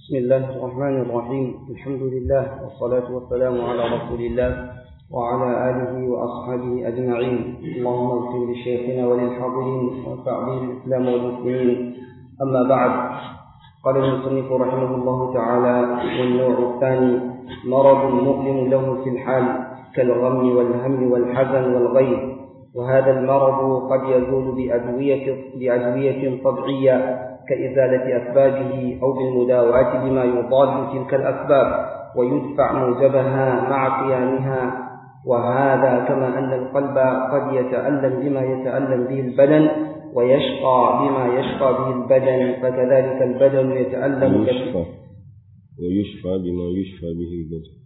بسم الله الرحمن الرحيم الحمد لله والصلاة والسلام على رسول الله وعلى آله وأصحابه أجمعين اللهم اغفر لشيخنا وللحاضرين وانفع به الإسلام والمسلمين أما بعد قال المصنف رحمه الله تعالى والنوع الثاني مرض مؤلم له في الحال كالغم والهم والحزن والغيظ وهذا المرض قد يزول بأدوية, بأدوية طبيعية كإزالة أسبابه أو بالمداواة بما يضاد تلك الأسباب ويدفع موجبها مع قيامها وهذا كما أن القلب قد يتألم بما يتألم به البدن ويشقى بما يشقى به البدن فكذلك البدن يتألم ويشفى ويشفى بما يشفى به البدن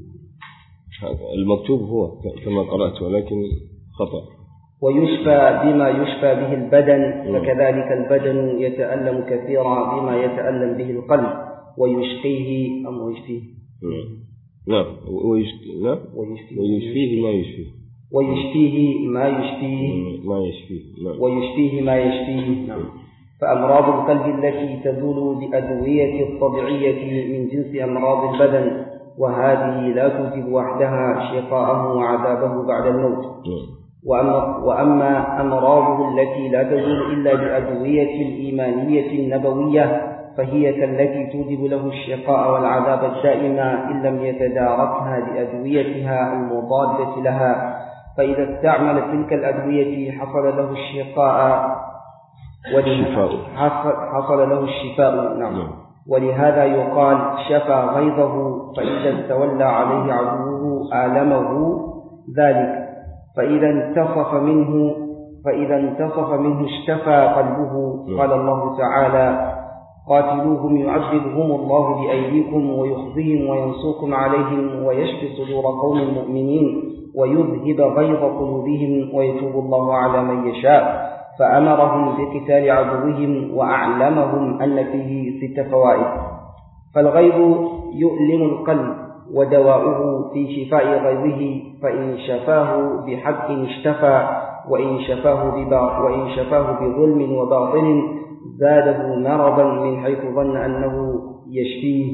المكتوب هو كما قرأت ولكن خطأ ويشفى بما يشفى به البدن فكذلك البدن يتألم كثيرا بما يتألم به القلب ويشقيه أم ويشفيه نعم ويشفيه نعم ويشفيه ويشفيه ما يشفيه ويشفيه ما يشفيه ما يشفيه نعم ويشفيه ما يشفيه نعم فأمراض القلب التي تزول بأدوية الطبيعية من جنس أمراض البدن وهذه لا توجب وحدها شقاءه وعذابه بعد الموت نعم وأما, وأما أمراضه التي لا تزول إلا بأدوية الإيمانية النبوية فهي كالتي توجب له الشقاء والعذاب الدائم إن لم يتداركها بأدويتها المضادة لها فإذا استعمل تلك الأدوية حصل له الشقاء الشفاء. حصل, حصل له الشفاء نعم نعم. ولهذا يقال شفى غيظه فإذا استولى عليه عدوه آلمه ذلك فإذا انتصف منه فإذا انتصف منه اشتفى قلبه قال الله تعالى قاتلوهم يعذبهم الله بأيديكم ويخزيهم وينصركم عليهم ويشفي صدور قوم مؤمنين ويذهب غيظ قلوبهم ويتوب الله على من يشاء فأمرهم بقتال عدوهم وأعلمهم أن فيه ست فوائد فالغيظ يؤلم القلب ودواؤه في شفاء غيظه فإن شفاه بحق اشتفى وإن شفاه ببا وإن شفاه بظلم وباطل زاده مرضا من حيث ظن أنه يشفيه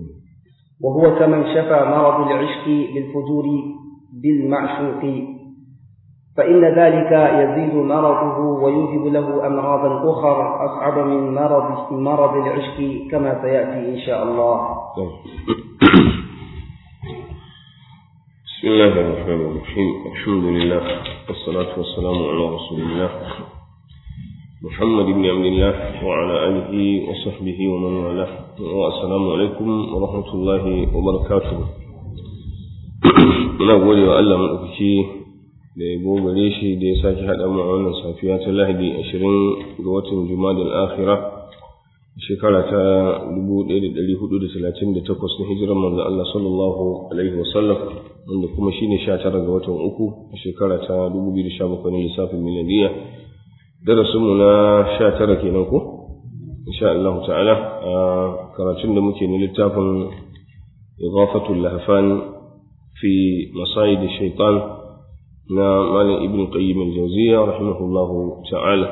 وهو كمن شفى مرض العشق بالفجور بالمعشوق فإن ذلك يزيد مرضه ويوجب له أمراضا أخرى أصعب من مرض مرض العشق كما سيأتي إن شاء الله طيب. بسم الله الرحمن الرحيم الحمد لله والصلاة والسلام على رسول الله محمد بن عبد الله وعلى آله وصحبه ومن والاه والسلام عليكم ورحمة الله وبركاته muna gode wa Allah maɗaukaki da ya gogare shi da ya sake haɗa mu a wannan safiya ta lahadi ashirin ga watan jumadal akhira shekara ta 1438 na hijirar manzo Allah sallallahu alaihi wasallam wanda kuma shine 19 ga watan uku a shekara ta 2017 na lissafin miladiya darasinmu na 19 kenan ko insha Allah ta'ala a karatun da muke na littafin idafatul lahfan fi masayid shaitan na malam ibn qayyim al-jawziyya rahimahullahu ta'ala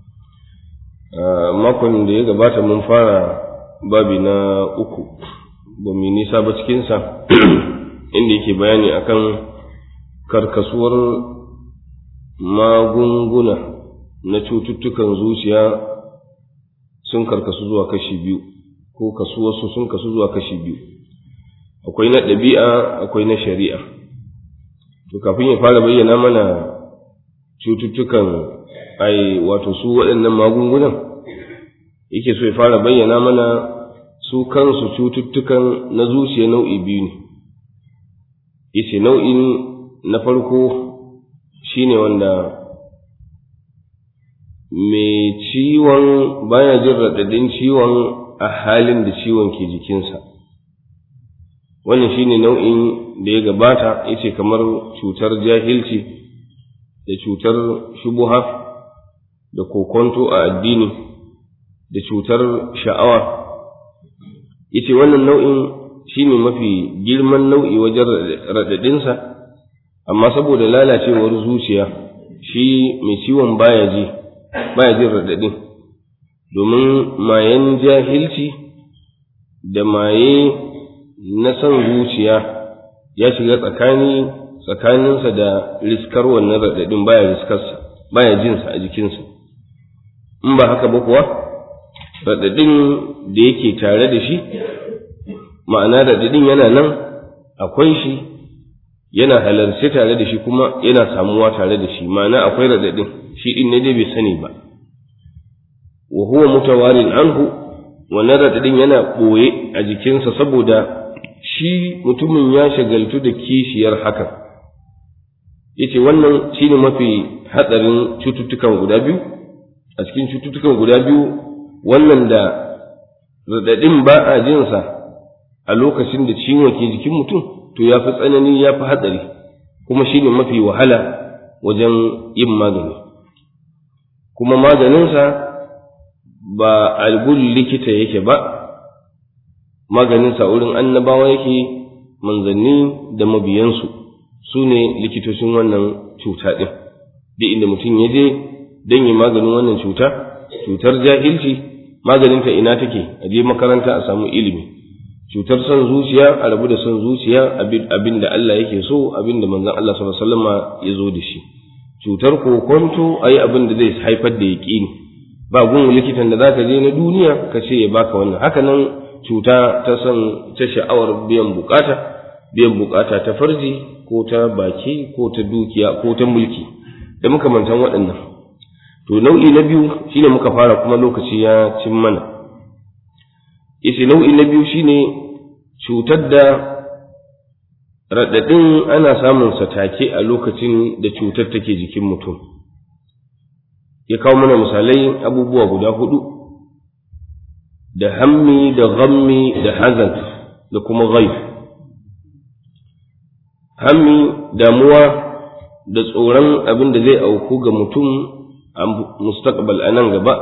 makon da ya gabata mun fara babi na uku ba mu nisa ba cikinsa inda yake bayani akan karkasuwar magunguna na cututtukan zuciya sun karkasu zuwa kashi biyu ko kasuwarsu sun kasu zuwa kashi biyu akwai na ɗabi'a akwai na shari'a to kafin ya fara bayyana mana cututtukan ai wato su waɗannan magungunan yake so ya fara bayyana mana su kansu cututtukan na zuciya nau'i biyu ne yace nau'in na farko shine wanda mai ciwon baya jin raɗaɗin ciwon a halin da ciwon ke jikinsa wannan shine nau'in da ya gabata yace kamar cutar jahilci da cutar shubuha da kokonto a addini da cutar sha'awa yace wannan nau'in shine mafi girman nau'i wajen raɗaɗinsa amma saboda lalacewar zuciya shi mai ciwon baya ji baya jin raɗaɗin domin mayan jahilci da maye na son zuciya ya shiga tsakani tsakaninsa da riskar wannan raɗaɗin baya riskarsa baya jinsa a jikinsa in ba haka ba kuwa raɗaɗin da yake tare da shi ma'ana raɗaɗin yana nan akwai shi yana halarci tare da shi kuma yana samuwa tare da shi ma'ana akwai raɗaɗin shi ɗin ne dai bai sani ba wa huwa mutawarin anhu wannan raɗaɗin yana ɓoye a jikinsa saboda shi mutumin ya shagaltu da kishiyar hakan yace wannan shine mafi hatsarin cututtukan guda biyu a cikin cututtukan guda biyu wannan da raɗaɗin ba a jinsa a lokacin da ciwon ke jikin mutum to ya fi tsanani ya fi hatsari kuma shine mafi wahala wajen yin magani kuma maganinsa ba algun likita yake ba maganinsa wurin annabawa yake manzanni da mabiyansu su ne likitocin wannan cuta ɗin duk inda mutum ya je don yi maganin wannan cuta cutar jahilci maganinta ina take a je makaranta a samu ilimi cutar son zuciya a rabu da son zuciya abin da Allah yake so abin da manzon Allah sallallahu alaihi wasallam ya zo da shi cutar kokonto ayi abin da zai haifar da yaƙini ba gun likitan da zaka je na duniya ka ce ya baka wannan haka nan cuta ta son ta sha'awar biyan bukata biyan bukata ta farji ko ta baki ko ta dukiya ko ta mulki da makamantan waɗannan to nau'i na biyu shine muka fara kuma lokaci ya cin mana yace nau'i na biyu shine cutar da raɗaɗin ana samun sa take a lokacin da cutar take jikin mutum ya kawo mana misalai abubuwa guda hudu da hammi da ghammi da hazan da kuma ghaib hammi damuwa da tsoron abin da zai auku ga mutum a mustaqbal a nan gaba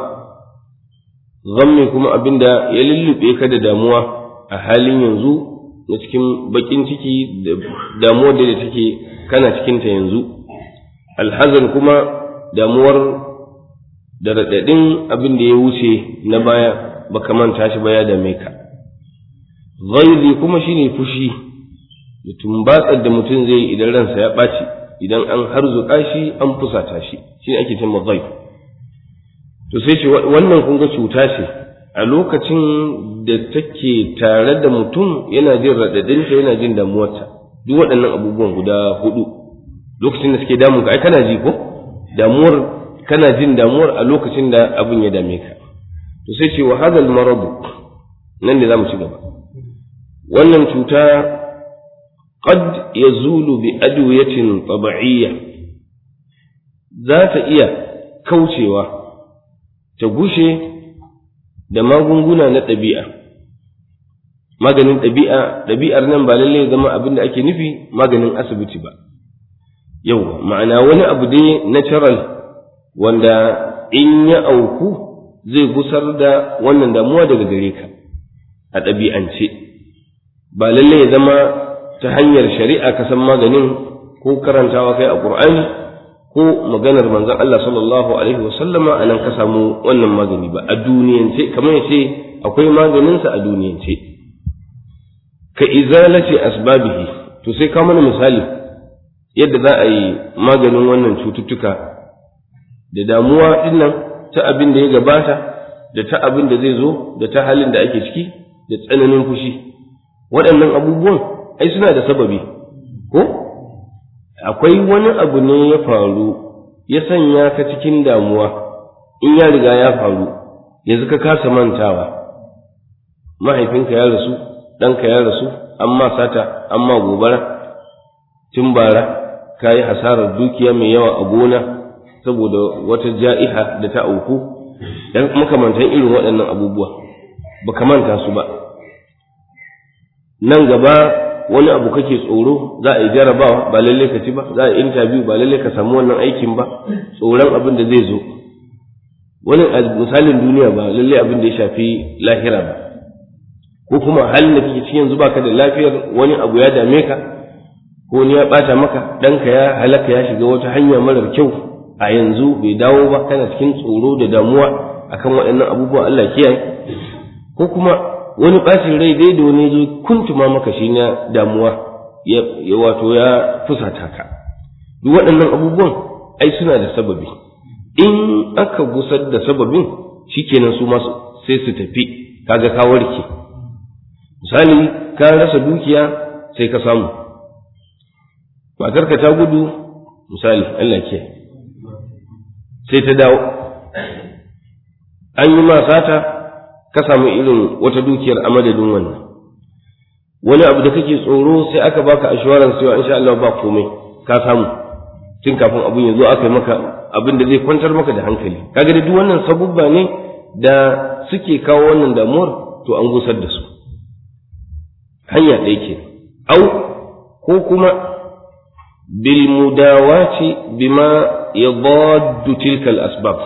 ghammi kuma abin da ya lullube ka da damuwa a halin yanzu na cikin bakin ciki da damuwar da take kana cikinta yanzu alhazan kuma damuwar da raɗaɗin abin da ya wuce na baya baka manta shi ba ya dame ka ghaizi kuma shine fushi da tumbatsar da mutum zai yi idan ransa ya ɓaci idan an harzuka shi an fusata shi shi ake cewa ghaib to sai ce wannan kun ga cuta ce a lokacin da take tare da mutum yana jin raɗaɗinta yana jin damuwarta duk waɗannan abubuwan guda hudu lokacin da suke damun ka ai kana ji ko damuwar kana jin damuwar a lokacin da abin ya dame ka to sai ce wa hadal maradu nan da zamu ci gaba wannan cuta qad yazulu bi adwiyatin tab'iyya za ta iya kaucewa ta gushe da magunguna na ɗabi'a maganin ɗabi'a ɗabi'ar nan ba lallai zama abin da ake nufi maganin asibiti ba yau ma'ana wani abu dai natural wanda in ya auku zai gusar da wannan damuwa daga gare ka a ɗabi'ance ba lallai ya zama ta hanyar shari'a ka san maganin ko karantawa kai a ƙur'ani ko maganar manzon Allah sallallahu alaihi wa sallama anan ka samu wannan magani ba a duniyance kamar ya ce akwai maganinsa a duniyance ka izalati asbabihi to sai ka mana misali yadda za a yi maganin wannan cututtuka da damuwa dinnan ta abin da ya gabata da ta abin da zai zo da ta halin da ake ciki da tsananin fushi waɗannan abubuwan ai suna da sababi ko akwai wani abu ne ya faru ya sanya ka cikin damuwa in ya riga ya faru yanzu ka kasa mantawa mahaifinka ya rasu ɗanka ya rasu amma sata amma gobara tun bara ka yi hasarar dukiya mai yawa a gona saboda wata ja'iha da ta auku dan makamantan irin waɗannan abubuwa ba ka manta su ba nan gaba wani abu kake tsoro za a yi jarabawa ba lalle ka ci ba za a yi interview ba lalle ka samu wannan aikin ba tsoron abin da zai zo wani misalin duniya ba lalle abin da ya shafi lahira ba ko kuma halin da kake cikin yanzu baka da lafiyar wani abu ya dame ka ko ni ya bata maka ɗanka ya halaka ya shiga wata hanya marar kyau a yanzu bai dawo ba kana cikin tsoro da damuwa akan waɗannan abubuwa Allah kiyaye ko kuma wani ɓacin rai dai da wani zo kuntuma maka shi na damuwa ya wato ya fusata ka duk waɗannan abubuwan ai suna da sababi in aka gusar da sababin shikenan su masu sai su tafi kaga ka warke misali ka rasa dukiya sai ka samu matarka ta gudu misali Allah ke sai ta dawo an yi ma sata ka samu irin wata dukiyar a madadin wannan wani abu da kake tsoro sai aka baka assurance cewa insha Allah ba komai ka samu tun kafin abun ya zo aka yi maka abin da zai kwantar maka da hankali kaga da duk wannan sabubba ne da suke kawo wannan damuwar to an gusar da su hanya ɗaya ke au ko kuma bil mudawati bima yadaddu tilka al asbab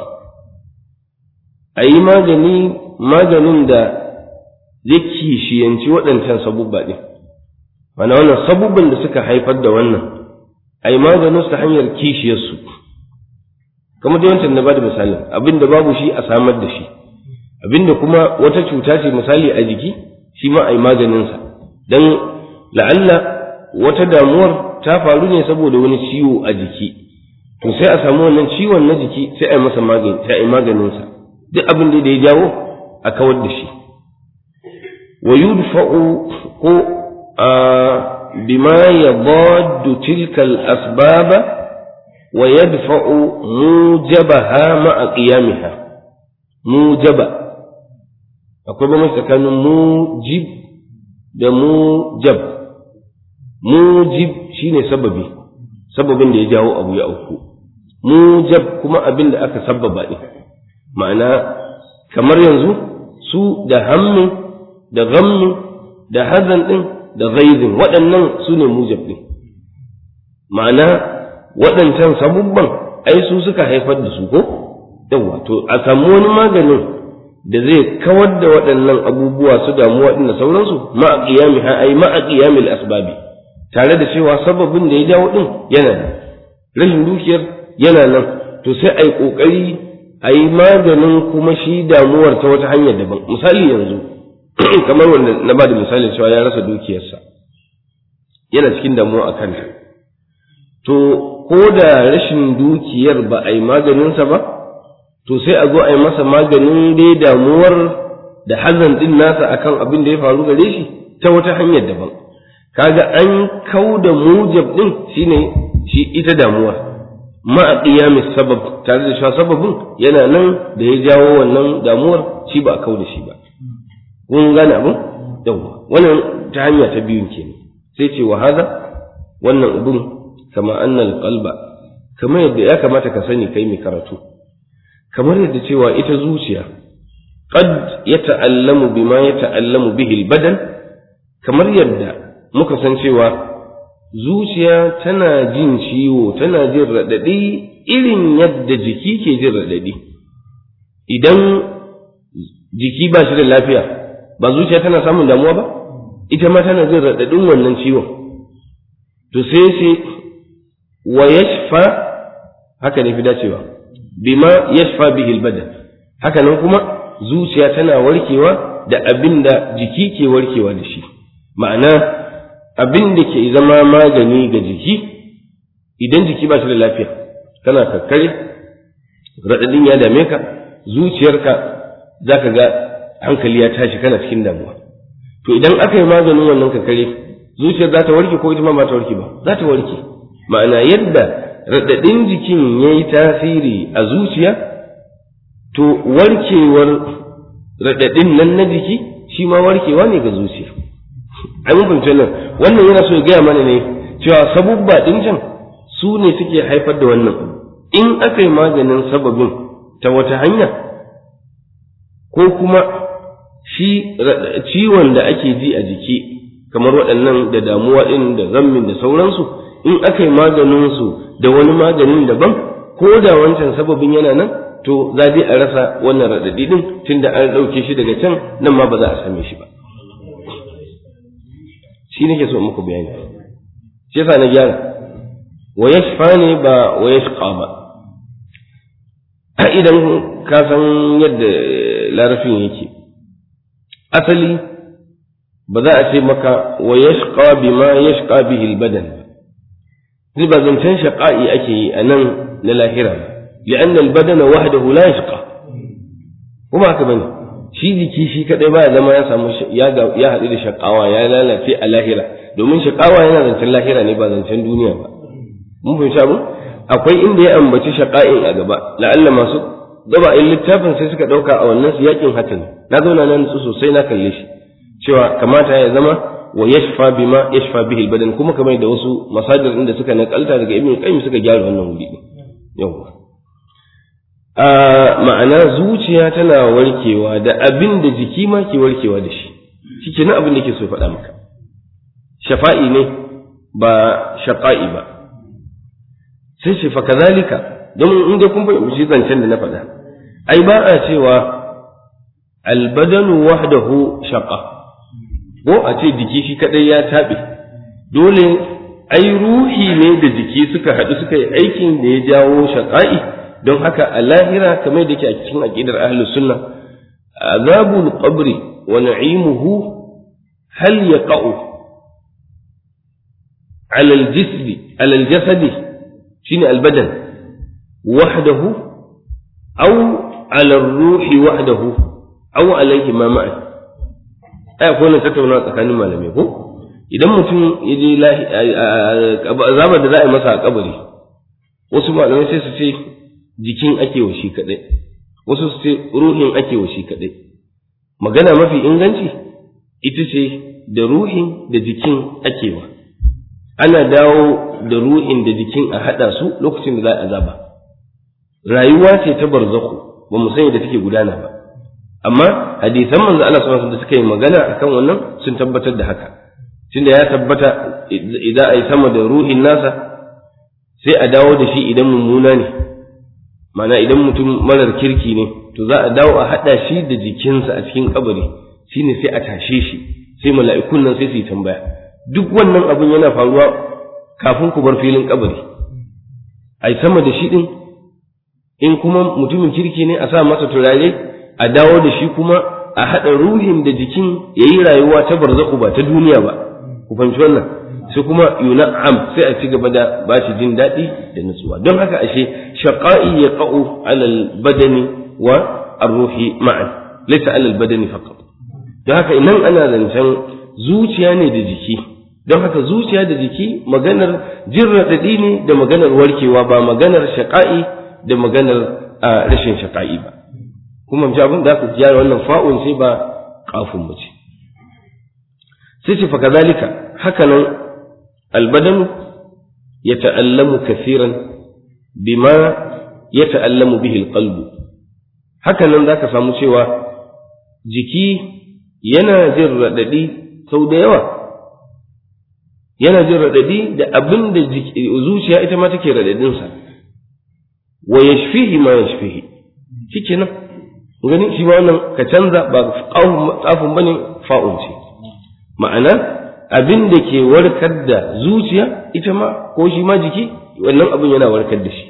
ayi magani maganin da zai kishiyanci waɗancan sabubba ɗin mana wannan sabubban da suka haifar da wannan ayi maganin su ta hanyar kishiyarsu kamar da wancan na bada misali abin da babu shi a samar da shi abin da kuma wata cuta ce misali a jiki shi ma a yi maganinsa don la'alla wata damuwar ta faru ne saboda wani ciwo a jiki to sai a samu wannan ciwon na jiki sai a yi masa magani sai a yi maganinsa duk abin da ya jawo a kawar da shi wa yudfa'u ko bima yadaddu tilka al-asbaba ويدفع موجبها مع قيامها موجبة akwai bambanci tsakanin mujib da mujab mujib shine sababi sababin da ya jawo abu ya auku mujab kuma abin da aka sababa ɗin ma'ana kamar yanzu su da hammin da ghammin da hazan ɗin da ghaizin waɗannan su ne mujab ɗin ma'ana waɗancan sabubban ai su suka haifar da su ko yawa to a samu wani maganin da zai kawar da waɗannan abubuwa su damu waɗanda sauransu ma'a qiyami ha ai ma'a qiyamil asbabi tare da cewa sababin da ya jawo din yana nan rashin dukiyar yana nan to sai ai kokari ai maganin kuma shi damuwar ta wata hanyar daban misali yanzu kamar wanda na ba da misali cewa ya rasa dukiyarsa yana cikin damuwa a kanta to ko da rashin dukiyar ba a yi maganinsa ba to sai a zo a yi masa maganin dai damuwar da hazan din nasa akan abin da ya faru gare shi ta wata hanyar daban kaga an kau da mujab din shine shi ita damuwa ma a qiyamis sabab tare da cewa sababin yana nan da ya jawo wannan damuwar shi ba a kau da shi ba kun gane abin yawa wannan ta hanya ta biyun kenan sai ce wa hada wannan abin kama annal qalba kamar yadda ya kamata ka sani kai mai karatu kamar yadda cewa ita zuciya qad yata'allamu bima yata'allamu bihi albadan kamar yadda muka san cewa zuciya tana jin ciwo tana jin radadi irin yadda jiki ke jin radadi idan jiki ba shi da lafiya ba zuciya tana samun damuwa ba ita ma tana jin radadin wannan ciwon to sai sai wa yashfa haka ne fi dacewa bima yashfa bihi albadan haka nan kuma zuciya tana warkewa da abin da jiki ke warkewa da shi ma'ana abin da ke zama magani ga jiki idan jiki ba shi da lafiya kana kakkare raɗaɗin ya dame ka zuciyarka za ka ga hankali ya tashi kana cikin damuwa to idan aka yi maganin wannan kakkare zuciyar za ta warke ko ita ma ba ta warke ba za ta warke ma'ana yadda raɗaɗin jikin ya yi tasiri a zuciya to warkewar raɗaɗin nan na jiki shi ma warkewa ne ga zuciya ai mun fahimci nan wannan yana so ya gaya mana ne cewa sabubba ɗin can su ne suke haifar da wannan in aka yi maganin sababin ta wata hanya ko kuma shi ciwon da ake ji a jiki kamar waɗannan da damuwa ɗin da zammin da sauransu in aka yi maganinsu da wani maganin daban ko da wancan sababin yana nan to za dai a rasa wannan raɗaɗi ɗin tunda an ɗauke shi daga can nan ma ba za a same shi ba shi nake so muku bayani shi yasa na gyara wa yashfa ne ba wa yashqa ba a idan ka san yadda larafin yake asali ba za a ce maka wa yashqa bima yashqa bihi albadan zai ba zancen shaqa'i ake yi a nan na lahira li'an albadana wahdahu la yashqa kuma haka bane shi jiki shi kadai ba ya zama ya samu ya ya haɗu da shaqawa ya lalace a lahira domin shaqawa yana zancen lahira ne ba zancen duniya ba mun fahimci abu akwai inda ya ambaci shaqa'in a gaba la'alla masu gaba in littafin sai suka dauka a wannan su yakin hatin na zauna nan su sosai na kalle shi cewa kamata ya zama wa yashfa bima yashfa bihi albadan kuma kamar da wasu masajir inda suka nakalta daga ibn qayyim suka gyara wannan wuri yawa a ma'ana zuciya tana warkewa da abin da jiki ma ke warkewa da shi shike nan abin da ke so faɗa maka shafa'i ne ba shaqa'i ba sai shi fa kazalika don in dai kun fahimci zancen da na faɗa ai ba a cewa albadanu wahdahu shaqa ko a ce jiki shi kadai ya taɓe dole ai ruhi ne da jiki suka haɗu suka yi aikin da ya jawo shaƙa'i don haka a lahira kamar da ke a cikin aƙidar ahlus sunna azabul qabri wa na'imuhu hal yaqa'u ala al-jisdi ala al-jasadi shine al-badan wahdahu aw ala ar-ruhi wahdahu aw alayhi ma ma'a ai akwai wannan tattaunawa tsakanin malamai ko idan mutum ya je azabar da za a yi masa a kabari wasu malamai sai su ce jikin ake wa shi kaɗai wasu su ce ruhin ake wa shi kaɗai magana mafi inganci ita ce da ruhin da jikin ake wa ana dawo da ruhin da jikin a haɗa su lokacin da za a azaba rayuwa ce ta barzaku ba mu sani da take gudana ba amma hadisan manzo Allah sallallahu alaihi da suka yi magana akan wannan sun tabbatar da haka tunda ya tabbata idan ai sama da ruhin nasa sai a dawo da shi idan mummuna ne mana idan mutum marar kirki ne to za a dawo a haɗa shi da jikinsa a cikin kabari shine sai a tashe shi sai mala'ikun nan sai su yi tambaya duk wannan abin yana faruwa kafin ku bar filin kabari ai sama da shi din in kuma mutumin kirki ne a sa masa turare a dawo da shi kuma a haɗa ruhin da jikin ya yi rayuwa ta barzaku ba ta duniya ba ku fahimci wannan sai kuma yuna'am sai a ci gaba da ba shi jin daɗi da nutsuwa don haka ashe shaqa'i ya qa'u alal badani wa ar-ruhi ma'an laysa alal badani faqat don haka idan ana zancen zuciya ne da jiki don haka zuciya da jiki maganar jin raɗaɗi ne da maganar warkewa ba maganar shaqa'i da maganar rashin shaqa'i ba kuma ji abin da aka gyara wannan fa'un sai ba kafin ba ce sai ce fa kazalika haka nan albadanu ya ta'allamu kasiran bima ya ta'allamu bihi alqalbu haka nan zaka samu cewa jiki yana jin raɗaɗi sau da yawa yana jin raɗaɗi da abin da zuciya ita ma take raɗaɗinsa wa yashfihi ma yashfihi shikenan gani shi ma wannan ka canza ba tsafin bane fa'un ce ma'ana abin da ke warkar da zuciya ita ma ko shi ma jiki wannan abin yana warkar da shi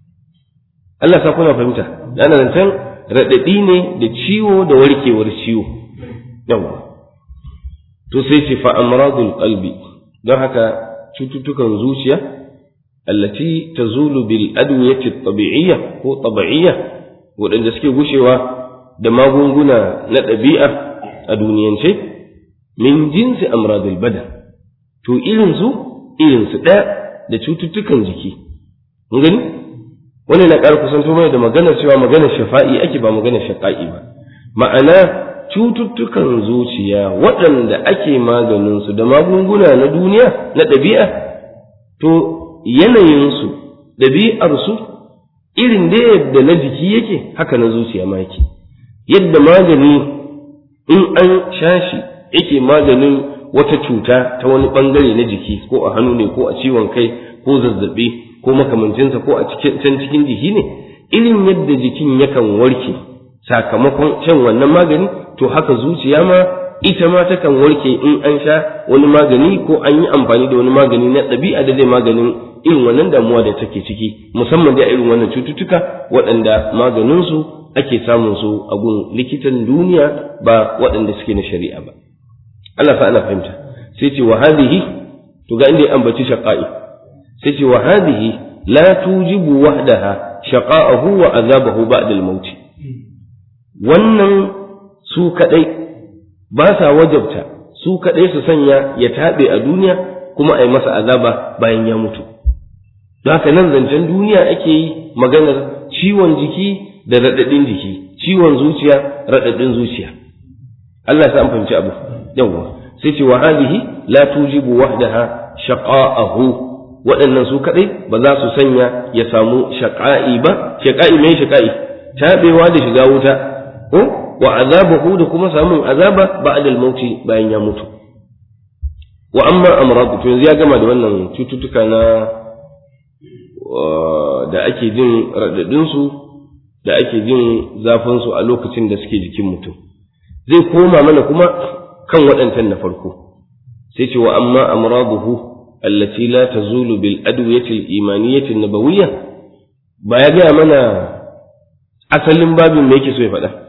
Allah sa kuna fahimta ana zancen raɗaɗi ne da ciwo da warkewar ciwo yawa to sai ce fa amradul qalbi don haka cututtukan zuciya allati tazulu bil adwiyati tabi'iyya ko tabi'iyya waɗanda suke gushewa da magunguna na ɗabi'a a duniyance min jinsi amradul badan to irinsu irinsu ɗaya da cututtukan jiki mun gani wannan na ƙara kusanto mai da maganar cewa maganar shafa'i ake ba maganar shaƙa'i ba ma'ana cututtukan zuciya waɗanda ake maganinsu da magunguna na duniya na ɗabi'a to yanayinsu ɗabi'arsu irin da yadda na jiki yake haka na zuciya ma yake yadda magani in an sha shi yake maganin wata cuta ta wani bangare na jiki ko a hannu ne ko a ciwon kai ko zazzabi ko makamancinsa ko a can cikin jiki ne irin yadda jikin yakan warke sakamakon shan wannan magani to haka zuciya ma ita ma takan warke in an sha wani magani ko an yi amfani da wani magani na ɗabi'a da zai maganin irin wannan damuwa da take ciki musamman da irin wannan cututtuka waɗanda maganinsu ake samun su a gun likitan duniya ba waɗanda suke na shari'a ba Allah sa ana fahimta sai ce wa hadhihi to ga inda ya ambaci shaqa'i sai ce wa hadhihi la tujibu wahdaha shaqa'ahu wa azabahu ba'da al-maut wannan su kadai ba sa wajabta su kadai su sanya ya tabe a duniya kuma a yi masa azaba bayan ya mutu don haka nan zancen duniya ake yi maganar ciwon jiki da raɗaɗin jiki ciwon zuciya raɗaɗin zuciya Allah ya sa an fahimci abu yawwa sai ce wa hadhihi la tujibu wahdaha shaqa'ahu waɗannan su kadai ba za su sanya ya samu shaqa'i ba shaqa'i mai shaqa'i tabewa da shiga wuta ko wa azabahu da kuma samun azaba ba'da al-mauti bayan ya mutu wa amma amradu to yanzu ya gama da wannan cututtuka na da ake jin radadin su da ake jin zafin su a lokacin da suke jikin mutum zai koma mana kuma kan waɗancan na farko sai ce wa amma amraduhu allati la tazulu bil adwiyati al imaniyati nabawiyya ba ya gaya mana asalin babin me yake so ya faɗa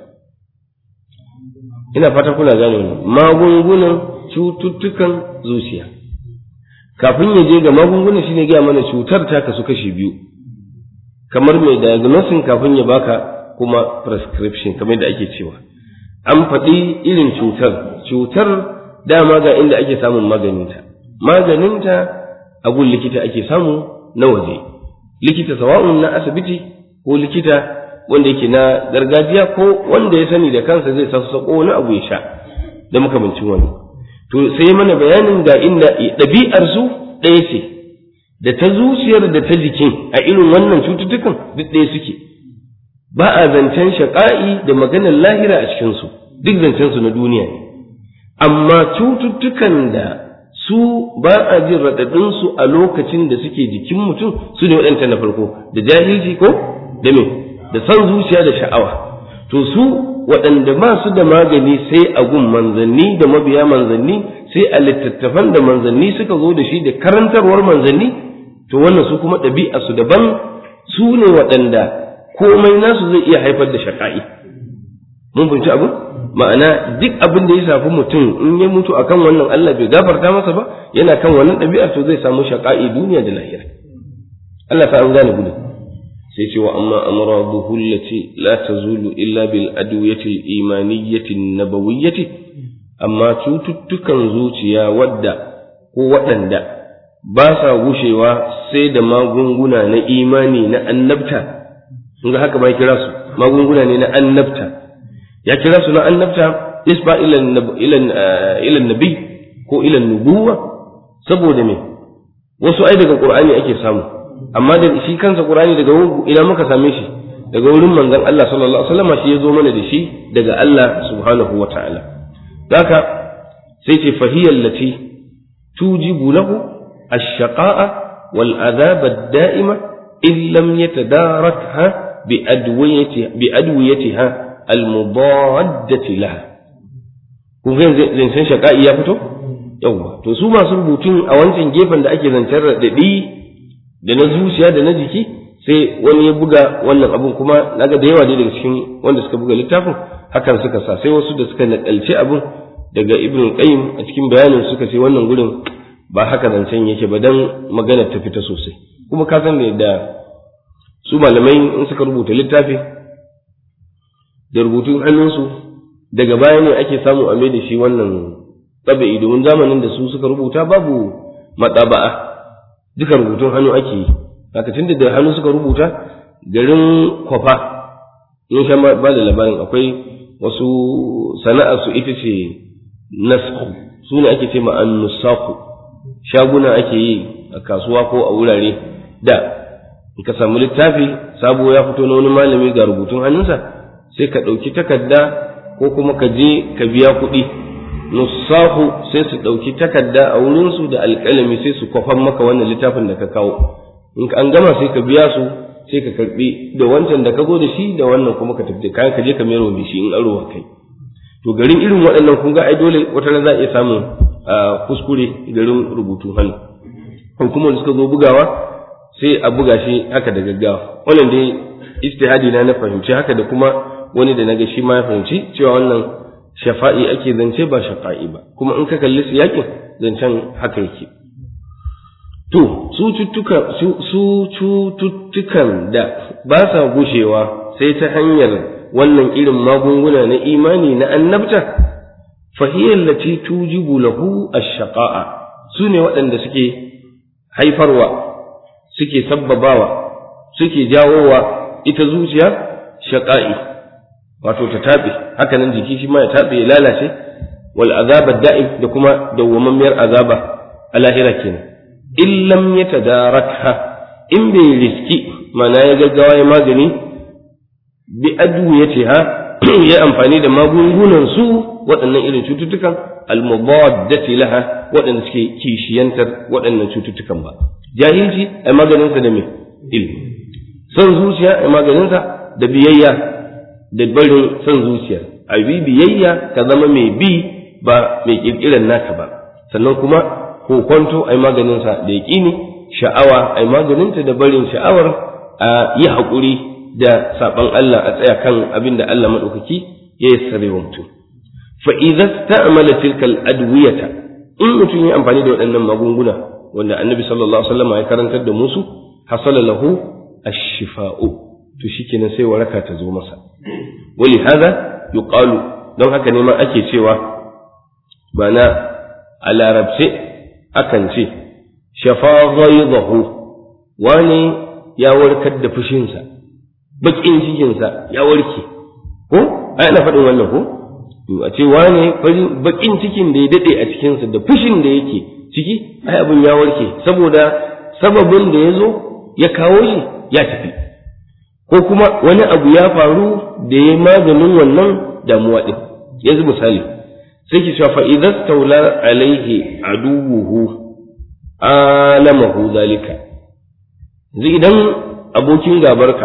ina fata kuna gane wannan magungunan cututtukan zuciya kafin ya je ga magungunan shine gaya mana cutar ta kasu kashi biyu kamar mai diagnosis kafin ya baka kuma prescription kamar da ake cewa an faɗi irin cutar cutar dama ga inda ake samun maganinta maganinta a gun likita ake samu na waje likita sawa'un na asibiti ko likita wanda yake na gargajiya ko wanda ya sani da kansa zai sassaƙo wani abu ya sha da makamancin wani to sai mana bayanin ga inda ɗabi'ar su ɗaya ce da ta zuciyar da ta jikin a irin wannan cututtukan duk ɗaya suke ba a zancen shaƙa'i da maganar lahira a cikinsu duk zancen su na duniya ne amma cututtukan da su ba a jin raɗaɗinsu a lokacin da suke jikin mutum su ne waɗanta na farko da jahilci ko da me da son zuciya da sha'awa to su waɗanda ba su da magani sai a gun manzanni da mabiya manzanni sai a littattafan da manzanni suka zo da shi da karantarwar manzanni to wannan su kuma ɗabi'a su daban su ne waɗanda komai nasu zai iya haifar da shaƙa'i mun fahimci abu ma'ana duk abin da ya shafi mutum in ya mutu akan wannan Allah bai gafarta masa ba yana kan wannan ɗabi'a to zai samu shaƙa'i duniya da lahira Allah ta an gane gudu sai ce wa amma amraduhu allati la tazulu illa bil adwiyati al imaniyyati nabawiyyati amma cututtukan zuciya wadda ko waɗanda ba sa gushewa sai da magunguna na imani na annabta kun ga haka ba kira su magunguna ne na annabta ya kira su na annabta isba ila nabi ko ila nubuwa saboda me wasu ai daga qur'ani ake samu amma da shi kansa qur'ani daga ina muka same shi daga wurin manzon Allah sallallahu alaihi wasallam shi ya zo mana da shi daga Allah subhanahu wataala haka sai ce fahiyal lati tujibu lahu ash-shaqa'a wal adhab ad-da'ima in lam yatadarakha bi adwiyati bi adwiyatiha al-mudaddati laha kun ga zancen shaqa'i ya fito yawwa to su masu rubutun a wancan gefen da ake zancen raɗaɗi da na zuciya da na jiki sai wani ya buga wannan abun kuma naga da yawa daga cikin wanda suka buga littafin hakan suka sa sai wasu da suka nakalce abun daga ibn qayyim a cikin bayanin suka ce wannan gurin ba haka zancen yake ba dan magana ta fita sosai kuma ka san da su malamai in suka rubuta littafi da rubutun hannunsu daga baya ne ake samu a da shi wannan tsabi'i domin zamanin da su suka rubuta babu matsaba'a duka rubutun hannu ake yi haka tunda da hannu suka rubuta garin kwafa in sha ba da labarin akwai wasu sana'ar su ita ce nasku su ne ake ce ma annusaku shaguna ake yi a kasuwa ko a wurare da in ka samu littafi sabo ya fito na wani malami ga rubutun hannunsa sai ka ɗauki takarda ko kuma ka je ka biya kuɗi nusahu sai su ɗauki takarda a wurinsu da alƙalami sai su kwafan maka wannan littafin da ka kawo in an gama sai ka biya su sai ka karɓi da wancan da ka zo da shi da wannan kuma ka tafi kayan ka je ka mero da shi in aro kai to garin irin waɗannan kun ga ai dole wata ran za a iya samun kuskure garin rubutu hannu hukumar da suka zo bugawa sai a buga shi haka da gaggawa wannan dai ijtihadi na na fahimci haka da kuma wani da naga shi ma ya fahimci cewa wannan shafa'i ake zance ba shafa'i ba kuma in ka kalli su yakin zancen haka yake to su cututtuka su cututtukan da ba sa gushewa sai ta hanyar wannan irin magunguna na imani na annabta fahiyar lati tujibu lahu ash-shaqa'a su ne waɗanda suke haifarwa suke sabbabawa suke jawowa ita zuciya shaƙa'i wato ta taɓe haka nan jiki shi ma ya taɓe ya lalace wal azaba da'im da kuma dawwamammiyar azaba a lahira kenan in lam yatadarakha in bai riski mana ya gaggawa ya magani bi adwiyatiha ya amfani da magungunan su waɗannan irin cututtukan almubaddati laha waɗanda suke kishiyantar waɗannan cututtukan ba jahilci ai maganinsa da me ilmi son zuciya ai maganinsa da biyayya da barin son zuciya a bi biyayya ka zama mai bi ba mai kirkiran naka ba sannan kuma kokonto ai maganinsa da yaƙini sha'awa ai maganinta da barin sha'awar a yi haƙuri da saɓan Allah a tsaya kan abin da Allah maɗaukaki ya yassare wa mutum fa idza sta'mala tilka al-adwiyata in mutum ya amfani da waɗannan magunguna wanda annabi sallallahu alaihi wasallam ya karantar da musu hasala lahu ash-shifa'u to shikenan sai waraka ta zo masa wali hada yuqalu don haka ne ma ake cewa bana a larabce akan ce shafa ghaidahu wani ya warkar da fushinsa bakin cikinsa ya warke ko ai ana faɗin wannan ko a ce wane farin bakin cikin da ya dade a cikinsa da fushin da yake ciki ai abin ya warke saboda sababin da ya zo ya kawo shi ya tafi ko kuma wani abu ya faru da ya maganin wannan damuwa din yanzu misali sai ki cewa fa idza tawla alaihi aduwuhu alamahu zalika yanzu idan abokin gabarka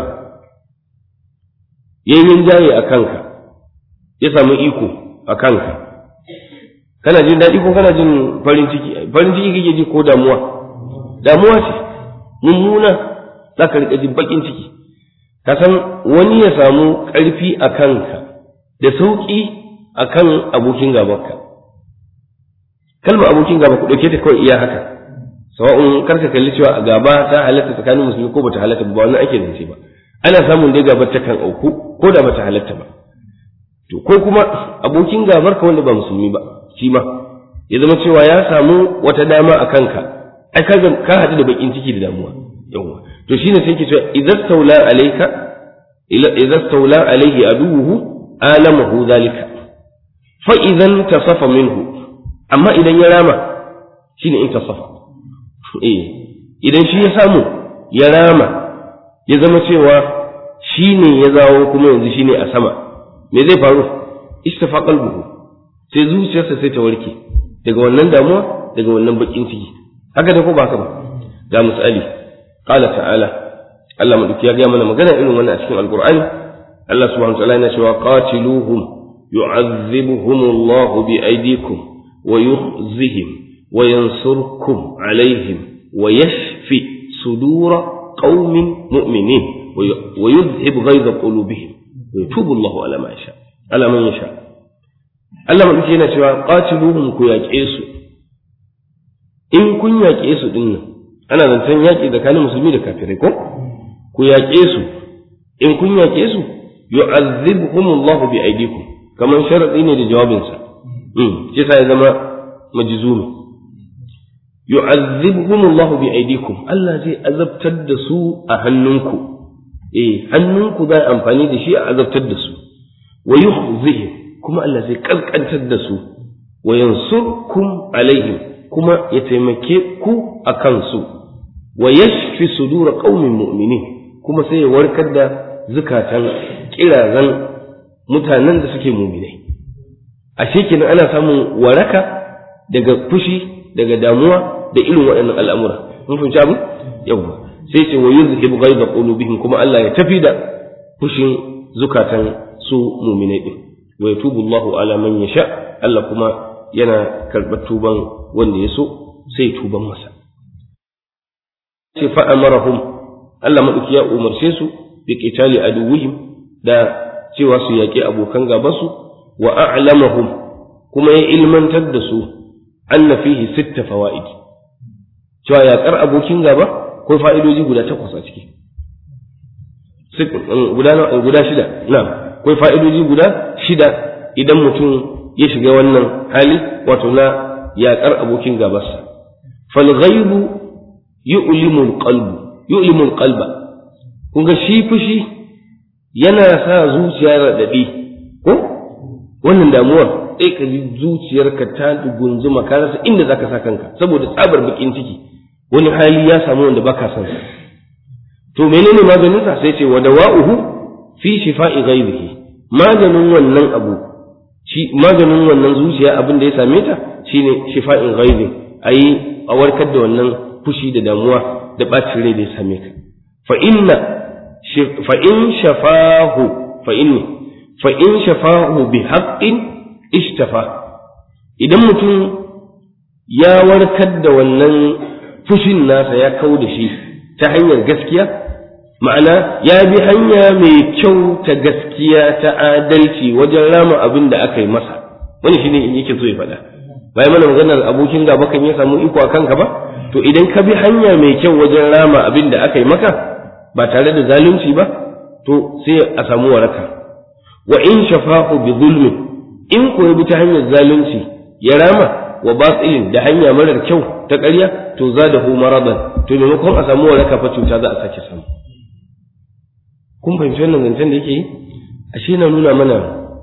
yayin jaye a kanka ya samu iko a kanka kana jin daɗi ko kana jin farin ciki farin ciki kake ji ko damuwa damuwa ce mummuna za ka riƙa jin baƙin ciki ka san wani ya samu ƙarfi a kanka da sauƙi a kan abokin gabanka kalmar abokin gaba ku ɗauke ta kawai iya haka sawa'un karka kalli cewa a gaba ta halatta tsakanin musulmi ko bata halatta ba wannan ake zance ba ana samun dai gabar ta kan auku ko da bata halatta ba to ko kuma abokin gabar ka wanda ba musulmi ba shi ma ya zama cewa ya samu wata dama a kanka ai ka ka haɗu da bakin ciki da damuwa yawa to shine sai ke cewa idza stawla alayka idza stawla alayhi aduwuhu alamahu zalika fa idan tasafa minhu amma idan ya rama shine in tasafa eh idan shi ya samu ya rama ya zama cewa shine ya zawo kuma yanzu shine a sama me zai faru istafa qalbuhu sai zuciyarsa sai ta warke daga wannan damuwa daga wannan bakin ciki haka da ko ba haka ba ga misali qala ta'ala Allah madauki ya ga mana magana irin wannan a cikin alqur'ani Allah subhanahu wa ta'ala yana cewa qatiluhum yu'adhibuhum Allah bi aydikum wa yukhzihim wa yansurkum alaihim wa yashfi sudura qaumin mu'minin wa yudhhib ghaiza qulubihim ويتوب الله على ما يشاء على من يشاء Allah maɗauki yana cewa qatiluhum ku yaƙe su in kun yaƙe su din nan ana zancen yaƙi tsakanin musulmi da kafirai ko ku yaƙe su in kun yaƙe su yu'azzibhum Allah bi aydikum kaman sharadi ne da jawabinsa um shi ya zama majzumi yu'azzibhum Allah bi aydikum Allah zai azabtar da su a hannunku eh hannunku za amfani da shi a azabtar da su wa yukhzihim kuma Allah zai kaskantar da su wa yansurkum alaihim kuma ya taimake ku a kansu wa yashfi sudura qaumin mu'minin kuma sai ya warkar da zukatan kirazan mutanen da suke mu'minai ashe kenan ana samun waraka daga fushi daga damuwa da irin waɗannan al'amura mun fahimci abu yawwa sai ce wa yuzhib ghaiza qulubihim kuma Allah ya tafi da fushin zukatan su mu'minai din wa yatubu Allahu ala man yasha Allah kuma yana karɓar tuban wanda ya so sai tuban masa sai fa amarahum Allah madauki ya umarce su bi qitali aduwwihim da cewa su yaƙi abokan gabansu wa a'lamahum kuma ya ilmantar da su anna fihi sitta fawaid cewa yaƙar abokin gaba ko fa'idoji guda takwas a ciki guda shida na akwai fa'idoji guda shida idan mutum ya shiga wannan hali wato na yaƙar abokin gabarsa falghaibu yu'limul qalbu yu'limul qalba kun ga shi fushi yana sa zuciya raɗaɗi ko wannan damuwar sai ka ji zuciyarka ta gunzuma ka rasa inda zaka sa kanka saboda tsabar bakin ciki wani hali ya samu wanda baka son sa to menene maganin sa sai ce wa dawa'uhu fi shifa'i ghaibihi maganin wannan abu shi maganin wannan zuciya abin da ya same ta shine shifa'in ghaibi ayi a warkar da wannan fushi da damuwa da bacin rai da ya same ka fa inna fa in shafahu fa inni fa in shafahu bi haqqin ishtafa idan mutum ya warkar da wannan fushin nasa ya kau da shi ta hanyar gaskiya ma'ana ya bi hanya mai kyau ta gaskiya ta adalci wajen rama abin da aka yi masa wani shine in yake so ya faɗa bayan mana maganar abokin gaba kan ya samu iko a kanka ba to idan ka bi hanya mai kyau wajen rama abin da aka yi maka ba tare da zalunci ba to sai a samu waraka wa in shafa'u bi zulmin in ko bi ta hanyar zalunci ya rama wa batilin da hanya marar kyau ta ƙarya to zadahu maradan to maimakon a samu waraka fa cuta za a sake samu kun fahimci wannan zancen da yake yi ashe na nuna mana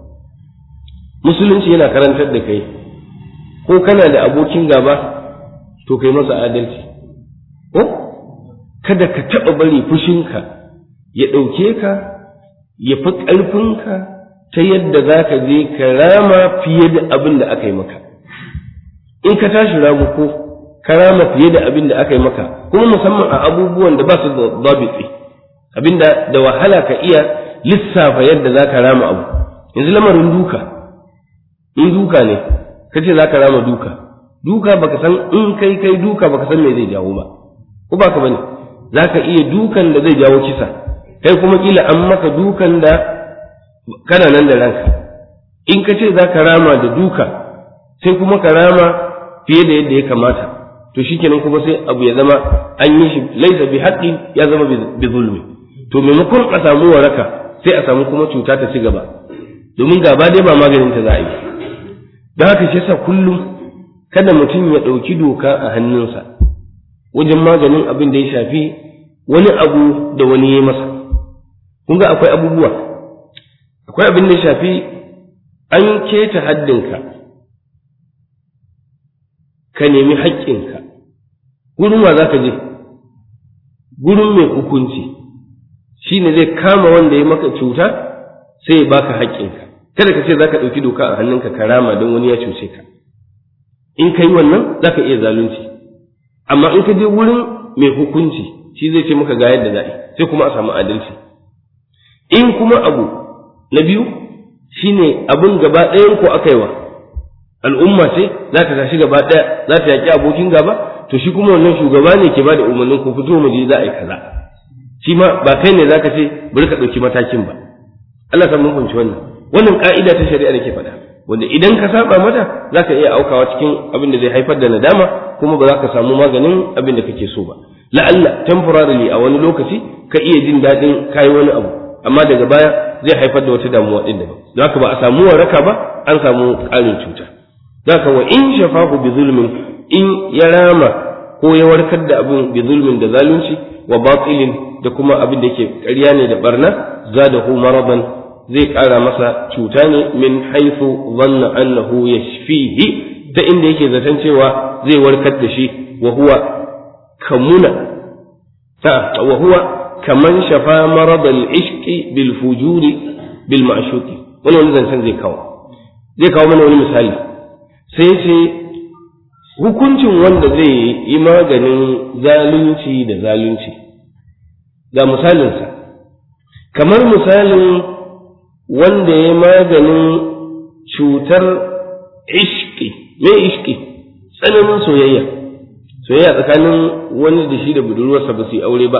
musulunci yana karantar da kai ko kana da abokin gaba to kai masa adalci ko kada ka taɓa bari fushinka ya ɗauke ka ya fi ƙarfinka ta yadda za ka je ka rama fiye da abin da aka yi maka in ka tashi ramu ko ka rama fiye da abin da aka yi maka kuma musamman a abubuwan da ba su da babitsi abinda da wahala ka iya lissafa yadda za ka rama abu yanzu lamarin duka in duka ne ka ce za ka rama duka duka baka san in kai kai duka baka san me zai jawo ba ko baka bane za ka iya dukan da zai jawo kisa kai kuma kila an maka dukan da kana nan da ranka in ka ce za ka rama da duka sai kuma ka rama fiye da yadda ya kamata to shikenan kuma sai abu ya zama an yi shi laisa bi haqqin ya zama bi zulmi to maimakon a samu waraka sai a samu kuma cuta ta ci gaba domin gaba dai ba maganin ta za a yi don haka shi yasa kullum kada mutum ya ɗauki doka a hannunsa wajen maganin abin da ya shafi wani abu da wani ya masa kun ga akwai abubuwa akwai abin da ya shafi an keta haddinka ka nemi haƙƙinka gurin wa za ka je gurin mai hukunci shi ne zai kama wanda ya maka cuta sai ya baka haƙƙinka kada ka ce za ka ɗauki doka a hannunka ka rama don wani ya cuce ka in ka yi wannan za ka iya zalunci amma in ka je wurin mai hukunci shi zai ce maka ga yadda za sai kuma a samu adalci in kuma abu na biyu shine abin gaba ɗayan ko aka yi wa al'umma ce za ta tashi gaba ɗaya za ta yaƙi abokin gaba to shi kuma wannan shugaba ne ke ba da umarnin ku fito mu je za a yi kaza shi ma ba kai ne zaka ce bari ka ɗauki matakin ba Allah san mun fahimci wannan wannan ka'ida ta shari'a da ke faɗa wanda idan ka saba mata zaka iya aukawa cikin abin da zai haifar da nadama kuma ba za ka samu maganin abin da kake so ba la'alla temporarily a wani lokaci ka iya jin daɗin kayi wani abu amma daga baya zai haifar da wata damuwa ɗin daban don haka ba a samu waraka ba an samu ƙarin cuta don haka wa in shafahu bi zulmin in ya rama ko ya warkar da abin bi zulmin da zalunci wa batilin da kuma abin da yake ƙarya ne da barna zadahu maradan zai ƙara masa cuta ne min haifu zanna annahu yashfihi ta inda yake zaton cewa zai warkar da shi wa huwa kamuna ta wa huwa kaman shafa marad al-ishqi bil fujuri bil ma'shuqi wani wani zancen zai kawo zai kawo mana wani misali sai sai hukuncin wanda zai yi maganin zalunci da zalunci ga misalinsa kamar misalin wanda ya maganin cutar ishki me ishki tsananin soyayya soyayya tsakanin wani da shi da budurwarsa ba su yi aure ba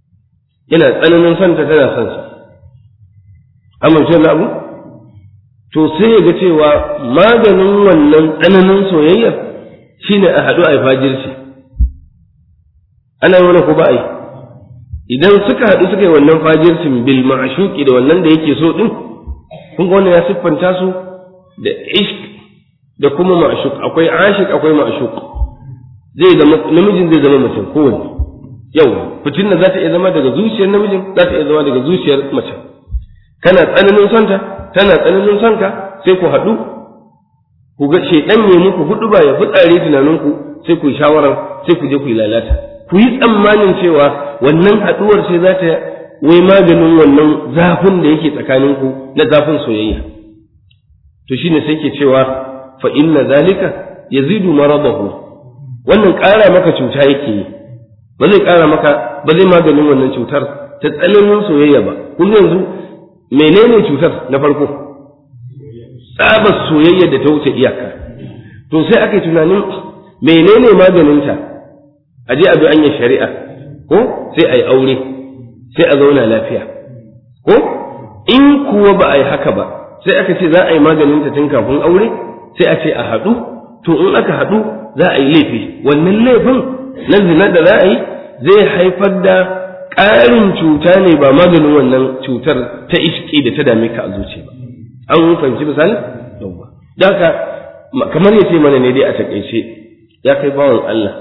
yana tsananin son ta tana son sa amince na abu to sai ya ga cewa maganin wannan tsananin soyayyar shine a haɗu a fajirci ana yi wani ko ba a yi idan suka haɗu suka yi wannan fajircin bil ma'shuqi da wannan da yake so din kun ga wannan ya siffanta su da ishq da kuma ma'shuq akwai ashiq akwai ma'shuq zai zama namijin zai zama mutum kowanne yau fitin da za ta iya zama daga zuciyar namijin za ta iya zama daga zuciyar mace kana tsananin sonta tana tsananin sonka sai ku haɗu ku ga shedan ne muku hudu ba ya fitsare tunaninku sai ku yi shawarar sai ku je ku yi lalata ku yi tsammanin cewa wannan haɗuwar sai za ta wai maganin wannan zafin da yake tsakaninku na zafin soyayya to shine sai ke cewa fa inna zalika yazidu maradahu wannan ƙara maka cuta yake yi ba zai ƙara maka ba zai maganin wannan cutar ta tsananin soyayya ba kun yanzu menene cutar na farko tsabar soyayya da ta wuce iyaka to sai aka yi tunanin menene maganinta a je a bi anya shari'a ko sai a yi aure sai a zauna lafiya ko in kuwa ba a yi haka ba sai aka ce za a yi maganinta tun kafin aure sai a ce a haɗu to in aka haɗu za a yi laifi wannan laifin na zina da za a yi zai haifar da ƙarin cuta ne ba maganin wannan cutar ta iski da ta dame ka a zuciya ba an fahimci misali yawwa da haka kamar ya ce mana ne dai a takaice ya kai bawan Allah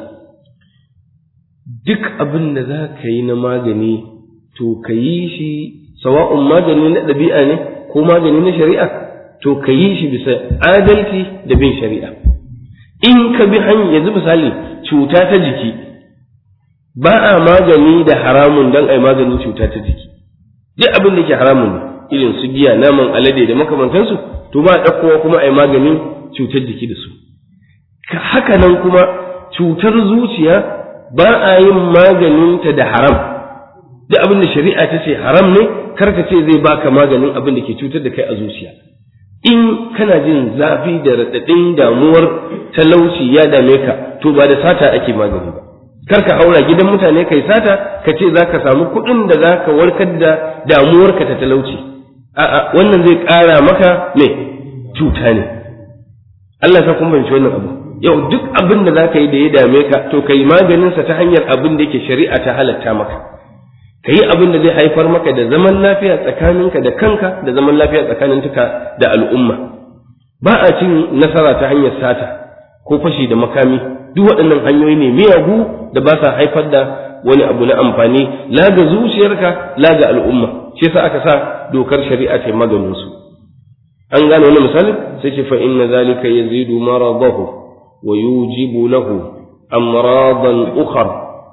duk abin da za ka yi na magani to ka yi shi sawa'un magani na ɗabi'a ne ko magani na shari'a to ka yi shi bisa adalci da bin shari'a in ka bi hanyar yanzu misali cuta ta jiki ba a magani da haramun don a yi maganin cuta ta jiki duk abin da ke haramun ne irin su giya naman alade da makamantansu to ba a ɗaukowa kuma a yi maganin cutar jiki da su haka nan kuma cutar zuciya ba a yin maganinta da haram duk abin da shari'a ta ce haram ne karka ce zai baka maganin abin da ke cutar da kai a zuciya in kana jin zafi da raɗaɗin damuwar talauci ya dame ka to ba da sata ake magani ba kar ka haura gidan mutane kai sata ka ce za ka samu kuɗin da za ka warkar da damuwarka ta talauci a'a wannan zai ƙara maka me cuta ne Allah ka kuma wannan abu yau duk abin da za ka yi da ya dame ka to ka yi maganinsa ta hanyar abin da yake shari'a ta halatta maka ka yi abin da zai haifar maka da zaman lafiya tsakaninka da kanka da zaman lafiya tsakaninka da al'umma ba a cin nasara ta hanyar sata ko fashi da makami duk waɗannan hanyoyi ne miyagu da ba sa haifar da wani abu na amfani la ga zuciyarka la ga al'umma shi yasa aka sa dokar shari'a ta maganin su an gane wani misali sai ce fa inna zalika yazidu maradahu wa yujibu lahu amradan ukhra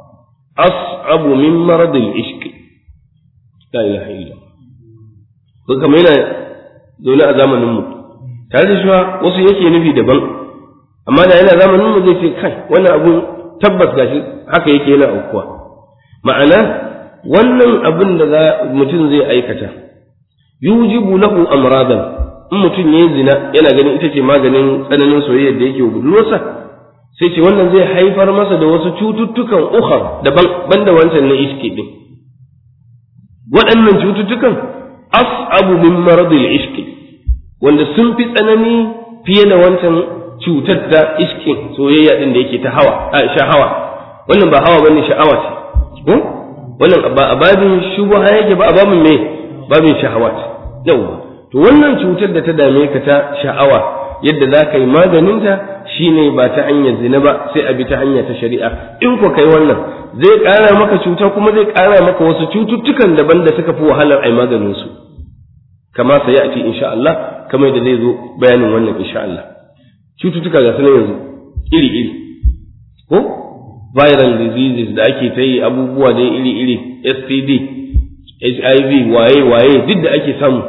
as'abu min maradil ishq la ilaha illa ko kamar yana zaune a zamanin mu tare da shi wasu yake nufi daban amma da yana zamanin mu zai ce kai wannan abun tabbas gashi haka yake yana aukuwa ma'ana wannan abin da za mutum zai aikata yujibu lahu amradan in mutum yayi zina yana ganin ita ce maganin tsananin soyayya da yake budurwarsa sai ce wannan zai haifar masa da wasu cututtukan ukhar daban banda wancan na iski din waɗannan cututtukan as'abu min maradil iski wanda sun fi tsanani fiye da wancan cutar da iskin soyayya din da yake ta hawa a sha'awa wannan ba hawa bane sha'awa ce ko wannan ba a babin shubha yake ba a babin me babin shahawat yawa to wannan cutar da ta dame ka ta sha'awa yadda za ka yi maganinta shine ba ta hanyar zina ba sai a bi ta hanya ta shari'a in ko kai wannan zai ƙara maka cuta kuma zai ƙara maka wasu cututtukan daban da suka fi wahalar ai maganin su kama sai a ce insha Allah kamar da zai zo bayanin wannan insha Allah cututtuka ga sunan yanzu iri iri ko viral diseases da ake ta yi abubuwa dai iri iri STD HIV waye waye duk da ake samu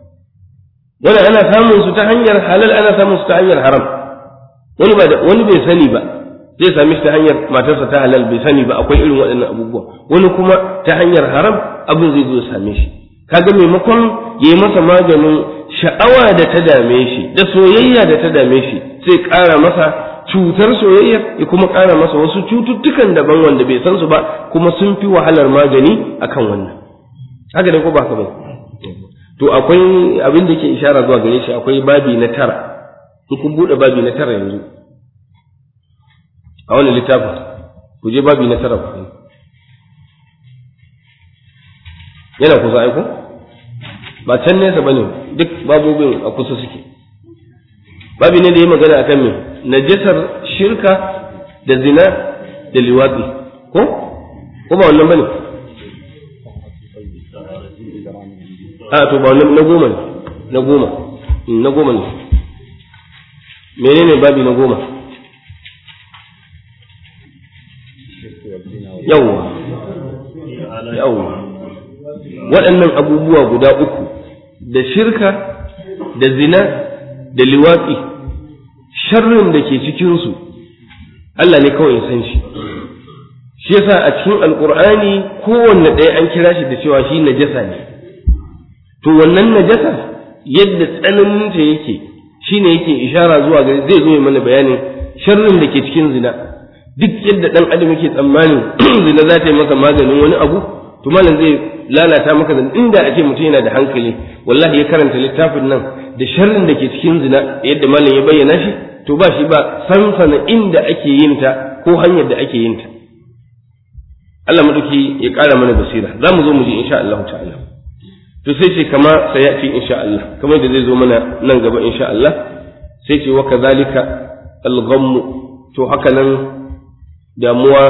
wani ana samun su ta hanyar halal ana samun su ta hanyar haram wani ba wani bai sani ba zai sami shi ta hanyar matarsa ta halal bai sani ba akwai irin waɗannan abubuwa wani kuma ta hanyar haram abin zai zo ya same shi kaga maimakon yayi masa maganin sha'awa da ta dame shi da soyayya da ta dame shi sai ƙara masa cutar soyayya ya kuma ƙara masa wasu cututtukan daban wanda bai san su ba kuma sun fi wahalar magani akan wannan haka dai ko ba ka ba to akwai abin da ke ishara zuwa gare shi akwai babi na tara in kun buɗe babi na tara yanzu a wani littafin ku je babi na tara ku yana kusa aiko ba can nesa bane duk babobin a kusa suke babi ne da yi magana akan me najasar shirka da zina da liwatsi ko ko ba wannan bane a to ba wannan na goma ne na goma na goma ne menene babi na goma yawwa yawwa waɗannan abubuwa guda uku da shirka da zina da liwatsi sharrin da ke cikinsu Allah ne kawai ya san shi shi yasa a cikin alkur'ani kowanne ɗaya an kira shi da cewa shi najasa ne to wannan najasa yadda tsananinta yake shine yake ishara zuwa gari zai zo mana bayanin sharrin da ke cikin zina duk yadda ɗan adam yake tsammanin zina za ta yi masa maganin wani abu to malam zai lalata maka zina inda ake mutum yana da hankali wallahi ya karanta littafin nan da sharrin da ke cikin zina yadda malam ya bayyana shi to ba shi ba sansana inda ake yin ta ko hanyar da ake yin ta Allah maduki ya ƙara mana basira za mu zo mu ji insha Allah ta'ala to sai ce kama sayati insha Allah kamar da zai zo mana nan gaba insha Allah sai ce wa kadhalika al-ghamm to haka nan damuwa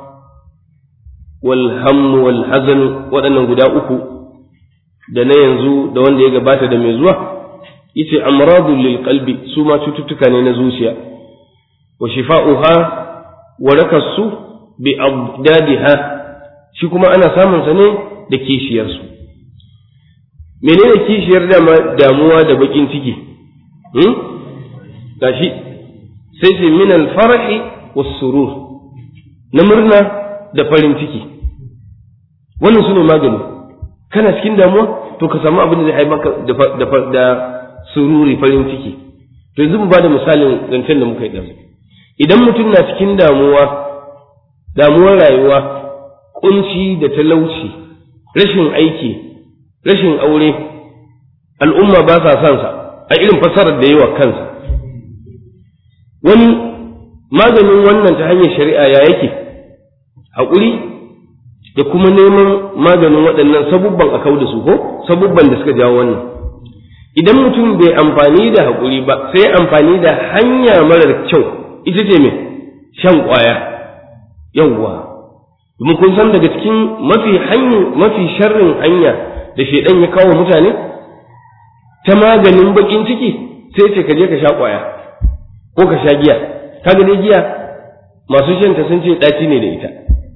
wal hamm wal hazan waɗannan guda uku da na yanzu da wanda ya gabata da mai zuwa yace amradu lil qalbi su ma cututtuka ne na zuciya wa shifa'uha warakasu bi abdadiha shi kuma ana samun sa ne da kishiyar su menene kishiyar dama damuwa da bakin ciki hmm gashi sai ce min al farahi was surur na murna da farin ciki wannan sune magani kana cikin damuwa to ka samu abin da zai haifar da sururi farin ciki to yanzu mu ba da misalin zancen da muka yi ɗan idan mutum na cikin damuwa damuwar rayuwa kunci da talauci rashin aiki rashin aure al'umma ba sa son sa a irin fasarar da yawa kansa wani maganin wannan ta hanyar shari'a ya yake haƙuri da kuma neman maganin waɗannan sabubban a kau da su ko sabubban da suka jawo wannan idan mutum bai amfani da haƙuri ba sai amfani da hanya marar kyau ita ce mai shan ƙwaya yawwa domin kun san daga cikin mafi hanya mafi sharrin hanya da shaidan ya kawo mutane ta maganin bakin ciki sai ce ka je ka sha ƙwaya ko ka sha giya kaga dai giya masu shanta sun ce ɗaci ne da ita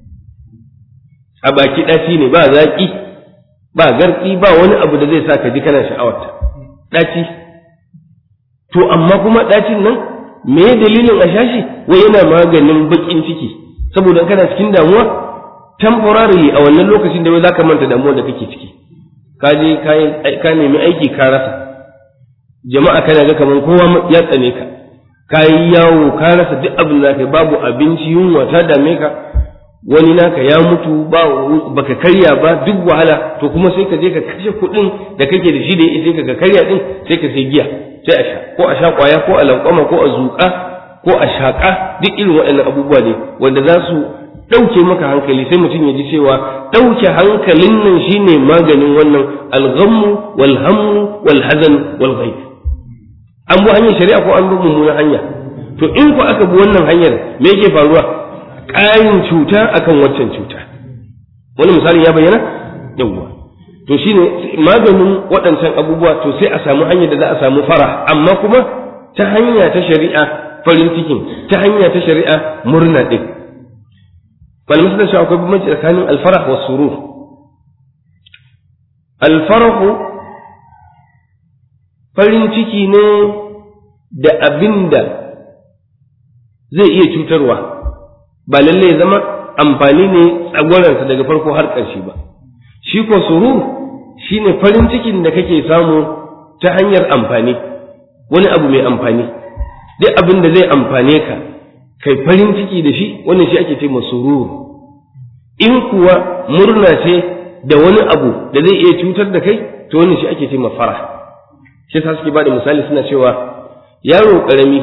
a baki ɗaci ne ba zaƙi ba garɗi ba wani abu da zai sa ka ji kana sha'awarta ɗaci to amma kuma ɗacin nan me dalilin a shashi wai yana maganin baƙin ciki saboda kana cikin damuwa temporary a wannan lokacin da wai za ka manta damuwa da kake ciki ka je ka nemi aiki ka rasa jama'a kana ga kamar kowa ya tsane ka ka yi yawo ka rasa duk abin da ka babu abinci yunwa ta dame ka wani naka ya mutu ba baka karya ba duk wahala to kuma sai ka je ka kashe kuɗin da kake da shi da ya ka karya din sai ka sai giya sai a sha ko a sha kwaya ko a lankwama ko a zuƙa ko a shaƙa duk irin waɗannan abubuwa ne wanda za su ɗauke maka hankali sai mutum ya ji cewa ɗauke hankalin nan shine maganin wannan alghammu wal hammu wal hazan wal ghaib an bi hanyar shari'a ko an bi mummunan hanya to in ku aka bi wannan hanyar me yake faruwa ƙarin cuta akan waccan cuta wani misali ya bayyana yawwa to shine maganin waɗancan abubuwa to sai a samu hanyar da za a samu fara amma kuma ta hanya ta shari'a farin cikin ta hanya ta shari'a murna ɗin malamai suna cewa akwai bambanci tsakanin alfarah wa surur alfarahu farin ciki ne da abin da zai iya cutarwa ba lallai zama amfani ne tsagwaransa daga farko har ƙarshe ba shi ko surur shi ne farin cikin da kake samu ta hanyar amfani wani abu mai amfani duk abin da zai amfane ka kai farin ciki da shi wannan shi ake ce surur in kuwa murna ce da wani abu da zai iya cutar da kai to wannan shi ake ce ma farah shi ta suke bada misali suna cewa yaro karami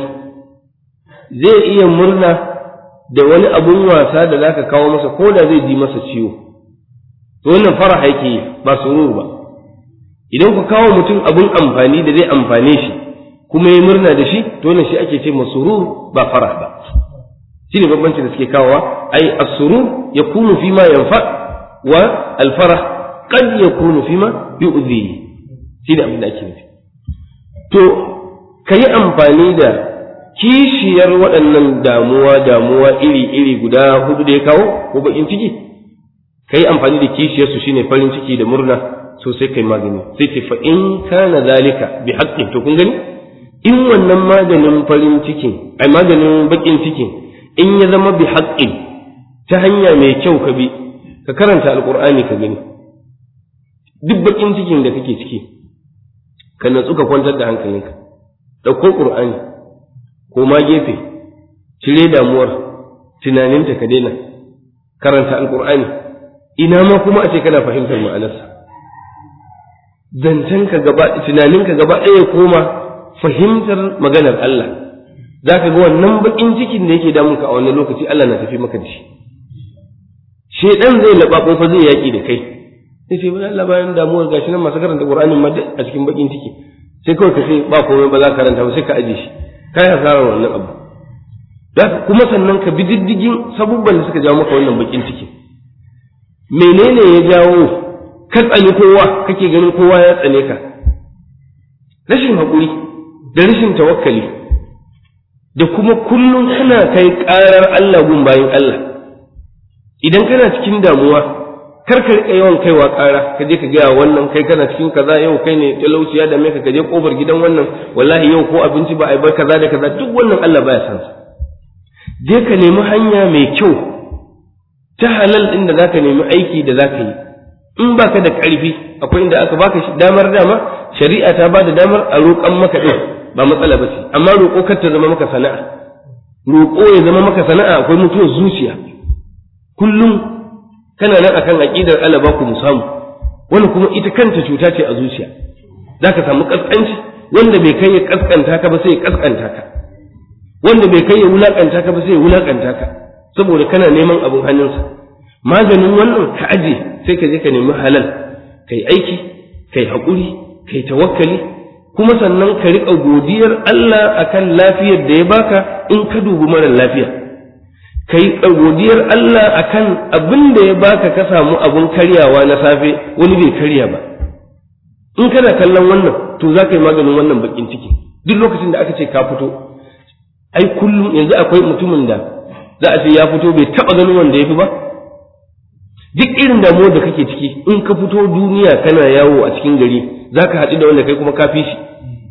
zai iya murna da wani abun wasa da zaka kawo masa ko da zai ji masa ciwo to wannan farah yake yi ba surur ba idan ku kawo mutum abun amfani da zai amfane shi kuma ya murna da shi to wannan shi ake ce ma surur ba farah ba shi ne bambanci da suke kawowa ai as-surur yakunu fi ma yanfa wa al-farah qad yakunu fi ma yu'dhi shi da abin da ake nufi to kayi amfani da kishiyar waɗannan damuwa damuwa iri iri guda hudu da ya kawo ko bakin ciki kayi amfani da kishiyar su shine farin ciki da murna so sai kai magani sai ce fa in kana zalika bi haqqin to kun gani in wannan maganin farin cikin ai maganin bakin cikin in ya zama bi haƙƙin ta hanya mai kyau ka bi ka karanta alƙur'ani ka gani duk baƙin cikin da kake ciki ka natsu ka kwantar da hankalinka ɗauko ƙur'ani ko ma gefe cire damuwar tunaninta ka daina karanta alƙur'ani ina ma kuma a ce kana fahimtar ma'anarsa zancenka gaba tunaninka gaba ɗaya koma fahimtar maganar Allah za ka ga wannan bakin cikin da yake damun ka a wannan lokaci Allah na tafi maka da shi shedan zai laba fa zai yaki da kai sai ce bani Allah bayan damuwar gashi nan masu karanta Qur'anin ma a cikin bakin ciki sai kawai ka ce ba komai ba za ka karanta ba sai ka aje shi kai hasarar wannan abu da kuma sannan ka bi diddigin sabubban da suka jawo maka wannan bakin ciki menene ya jawo ka tsani kowa kake ganin kowa ya tsane ka rashin haƙuri da rashin tawakkali da kuma kullum kana kai ƙarar Allah gun bayan Allah idan kana cikin damuwa kar ka rika yawan kaiwa ƙara ka je ka gaya wannan kai kana cikin kaza yau kai ne talauci ya dame ka ka je kofar gidan wannan wallahi yau ko abinci ba a bar kaza da kaza duk wannan Allah baya san sa je ka nemi hanya mai kyau ta halal din da zaka nemi aiki da zaka yi in baka da ƙarfi akwai inda aka baka damar dama shari'a ta ba da damar a roƙan maka din ba matsala ba ce amma roƙo kar ta zama maka sana'a roƙo ya zama maka sana'a akwai mutuwar zuciya kullum kana nan akan aqidar Allah ba ku musamu wani kuma ita kanta cuta ce a zuciya zaka samu kaskanci wanda bai kai ya kaskanta ka ba sai ya kaskanta ka wanda bai kai ya wulakanta ka ba sai ya wulakanta ka saboda kana neman abin hannunsa maganin wannan ka aje sai ka je ka nemi halal kai aiki kai haƙuri kai tawakkali kuma sannan ka riƙa godiyar Allah akan lafiyar da ya baka in ka dubi mara lafiya ka yi godiyar Allah akan abin da ya baka ka samu abun karyawa na safe wani bai karya ba in kana kallon wannan to za ka yi maganin wannan bakin ciki duk lokacin da aka ce ka fito ai kullum yanzu akwai mutumin da za a ce ya fito bai taɓa ganin wanda ya fi ba duk irin damuwar da kake ciki in ka fito duniya kana yawo a cikin gari za ka haɗu da wanda kai kuma ka fi shi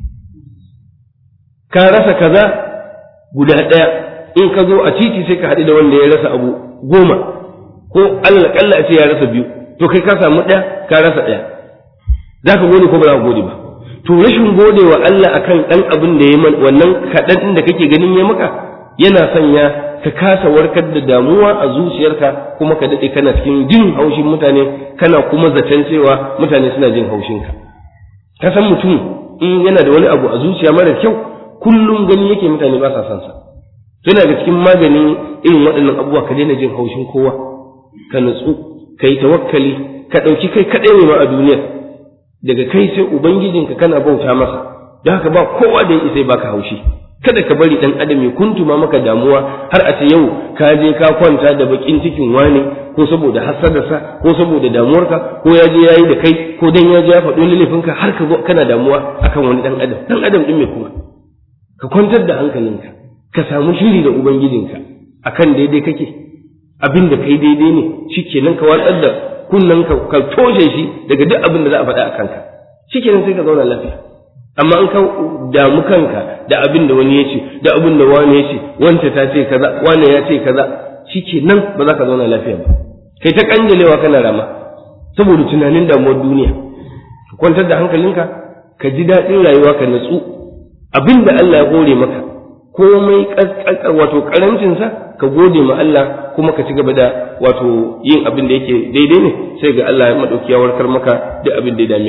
ka rasa kaza guda ɗaya in ka zo a titi sai ka haɗu da wanda ya rasa abu goma ko Allah kalla a ce ya rasa biyu to kai ka samu ɗaya ka rasa ɗaya za ka gode ko ba za ka gode ba to rashin gode wa Allah akan ɗan abin da ya man wannan kaɗan ɗin da kake ganin ya maka yana sanya ka kasa warkar da damuwa a zuciyarka kuma ka daɗe kana cikin jin haushin mutane kana kuma zaton cewa mutane suna jin haushinka ka san mutum in yana da wani abu a zuciya mara kyau kullum gani yake mutane ba sa son sa yana ga cikin maganin irin waɗannan abubuwa ka daina jin haushin kowa ka nutsu ka yi tawakkali ka ɗauki kai kaɗai ne ma a duniya daga kai sai ubangijinka kana bauta masa don haka ba kowa da ya isa baka haushi kada ka bari dan adam ya kuntuma maka damuwa har a ce yau ka je ka kwanta da bakin cikin wane ko saboda hasadarsa ko saboda damuwarka ko ya je yayi da kai ko dan ya je ya faɗo laifinka har ka zo kana damuwa akan wani dan adam dan adam din mai kuma ka kwantar da hankalinka ka samu shiri da ubangijinka akan daidai kake abin da kai daidai ne shikenan ka watsar da kunnen ka ka toshe shi daga duk abin da za a faɗa a kanka shikenan sai ka zauna lafiya amma an ka damu kanka da abin da wani ya ce da abin da wani ya ce wanta ta ce kaza wani ya ce kaza shikenan ba za ka zauna lafiya ba kai ta kanjalewa kana rama saboda tunanin damuwar duniya ka kwantar da hankalinka ka ji daɗin rayuwa ka natsu abin da Allah ya hore maka komai wato karancinsa ka gode ma Allah kuma ka ci gaba da wato yin abin da yake daidai ne sai ga Allah ya madauki ya warkar maka da abin da ya dame ka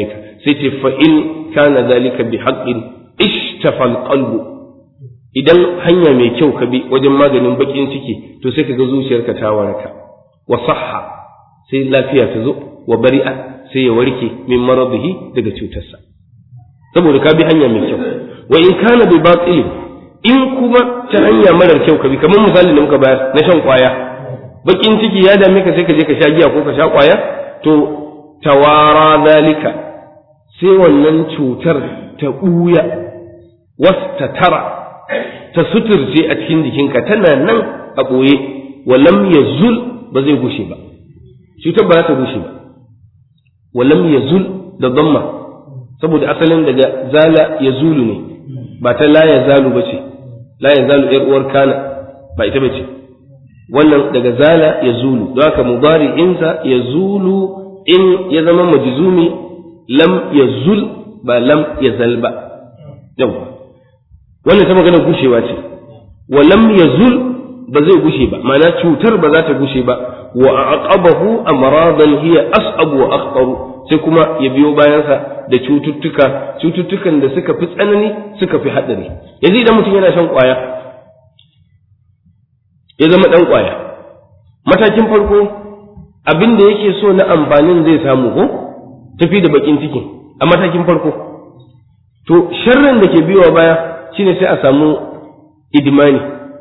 sai ce fa in kana zalika bi haqqin ishtafa alqalbu idan hanya mai kyau ka bi wajen maganin bakin ciki to sai ka ga zuciyarka ta waraka wa sahha sai lafiya ta zo wa bari'a sai ya warke min maradihi daga cutarsa saboda ka bi hanya mai kyau wa in kana bi batil in kuma ta hanya marar kyau ka bi kamar misali da muka bayar na shan kwaya bakin ciki ya dame ka sai ka je ka sha giya ko ka sha kwaya to tawara zalika sai wannan cutar ta buya wasta tara ta suturce a cikin jikinka tana nan a ɓoye walam yazul ba zai gushe ba cutar ba za ta gushe ba walam yazul da damma saboda asalin daga zala ya zulu ne ba ta la ya zalu ba ce la ya zalu ‘yar uwar kana ba ita ba ce wannan daga zala ya zulu don haka mubari insa ya zulu in ya zama majizumi lam ya zul ba lam ya zal ba yau wannan ta magana gushewa ce wa lam ya zul ba zai gushe ba ma'ana cutar ba za ta gushe ba wa aqabahu amradan hiya as'abu wa akhtaru sai kuma ya biyo bayansa da cututtuka cututtukan da suka fi tsanani suka fi haɗari yanzu idan mutum yana shan ƙwaya ya zama ɗan ƙwaya matakin farko abin da yake so na amfanin zai samu ko tafi da bakin cikin a matakin farko to sharrin da ke biyowa baya shine sai a samu idmani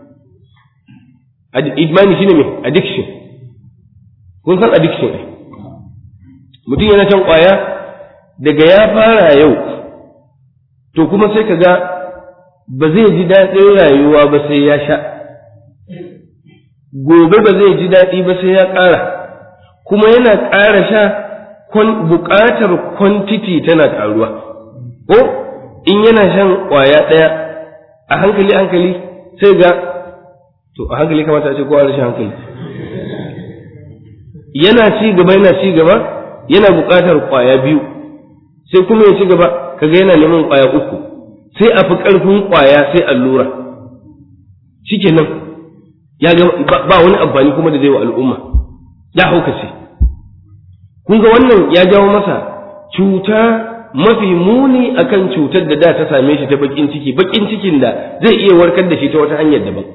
idmani shine me addiction kun san addiction ne mutum yana shan ƙwaya daga ya fara yau to kuma sai ka ga ba zai ji daɗin rayuwa ba sai ya sha gobe ba zai ji daɗi ba sai ya ƙara kuma yana ƙara sha buƙatar kwantiti tana ƙaruwa ko in yana shan ƙwaya ɗaya a hankali hankali sai ga to a hankali kamata a ce kowa rashin hankali yana ci gaba yana ci gaba yana buƙatar ƙwaya biyu sai kuma ya ci gaba kaga yana neman ƙwaya uku sai a fi ƙarfin ƙwaya sai allura shikenan ya ga ba wani amfani kuma da zai wa al'umma ya haukace kun ga wannan ya jawo masa cuta mafi muni akan cutar da da ta same shi ta bakin ciki bakin cikin da zai iya warkar da shi ta wata hanyar daban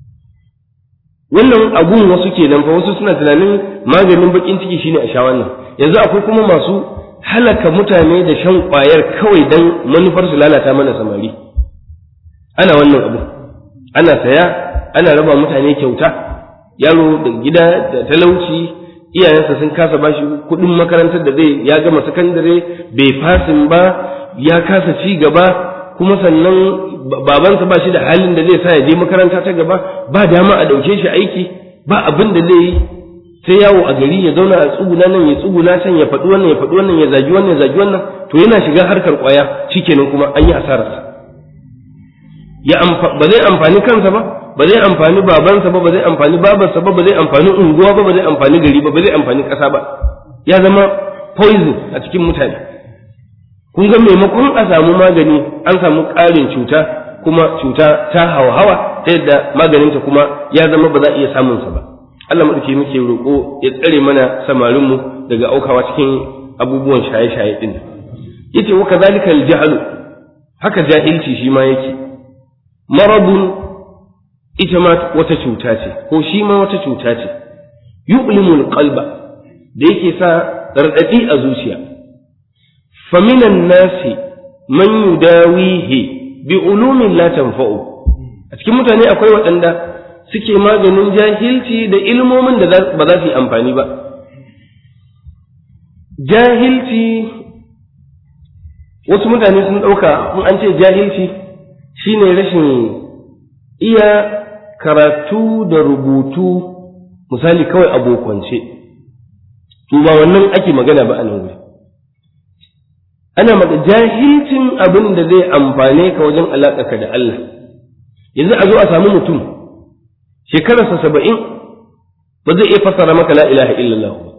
wannan abun wasu kenan fa wasu suna tunanin maganin bakin ciki shine a sha wannan yanzu akwai kuma masu halaka mutane da shan ƙwayar kawai don manufar su lalata mana samari ana wannan abu ana saya ana raba mutane kyauta yaro da gida da talauci iyayensa sun kasa bashi kuɗin makarantar da zai ya gama sakandare bai fasin ba ya kasa ci gaba kuma sannan babansa ba shi da halin da zai sa ya je makaranta ta gaba ba dama a ɗauke shi aiki ba abin da zai yi sai yawo a gari ya zauna a tsuguna nan ya tsuguna can ya faɗi wannan ya faɗi wannan ya zagi wannan ya zagi wannan to yana shiga harkar ƙwaya shikenan kuma an yi asararsa ya ba zai amfani kansa ba ba zai amfani babansa ba ba zai amfani babarsa ba ba zai amfani unguwa ba ba zai amfani gari ba ba zai amfani ƙasa ba ya zama poison a cikin mutane kun ga maimakon a samu magani an samu ƙarin cuta kuma cuta ta hawa-hawa ta yadda maganinta kuma ya zama ba za a iya samunsa ba Allah maɗauki muke roƙo ya tsare mana samarinmu daga aukawa cikin abubuwan shaye-shaye ɗin yace wa kadhalika al-jahlu haka jahilci shi ma yake maradun ita ma wata cuta ce ko shi ma wata cuta ce yu'limu al-qalba da yake sa radadi a zuciya faminan nasi man yudawihi bi ulumin la tanfa'u a cikin mutane akwai waɗanda suke maganin jahilci da ilmomin da ba za su yi amfani ba jahilci wasu mutane sun ɗauka in an ce jahilci shine rashin iya karatu da rubutu misali kawai abokwance to ba wannan ake magana ba a nan wuri ana maka jahilcin abin da zai amfane ka wajen alaƙa da Allah yanzu a zo a samu mutum shekararsa saba'in ba zai iya fassara maka la ilaha illallah ba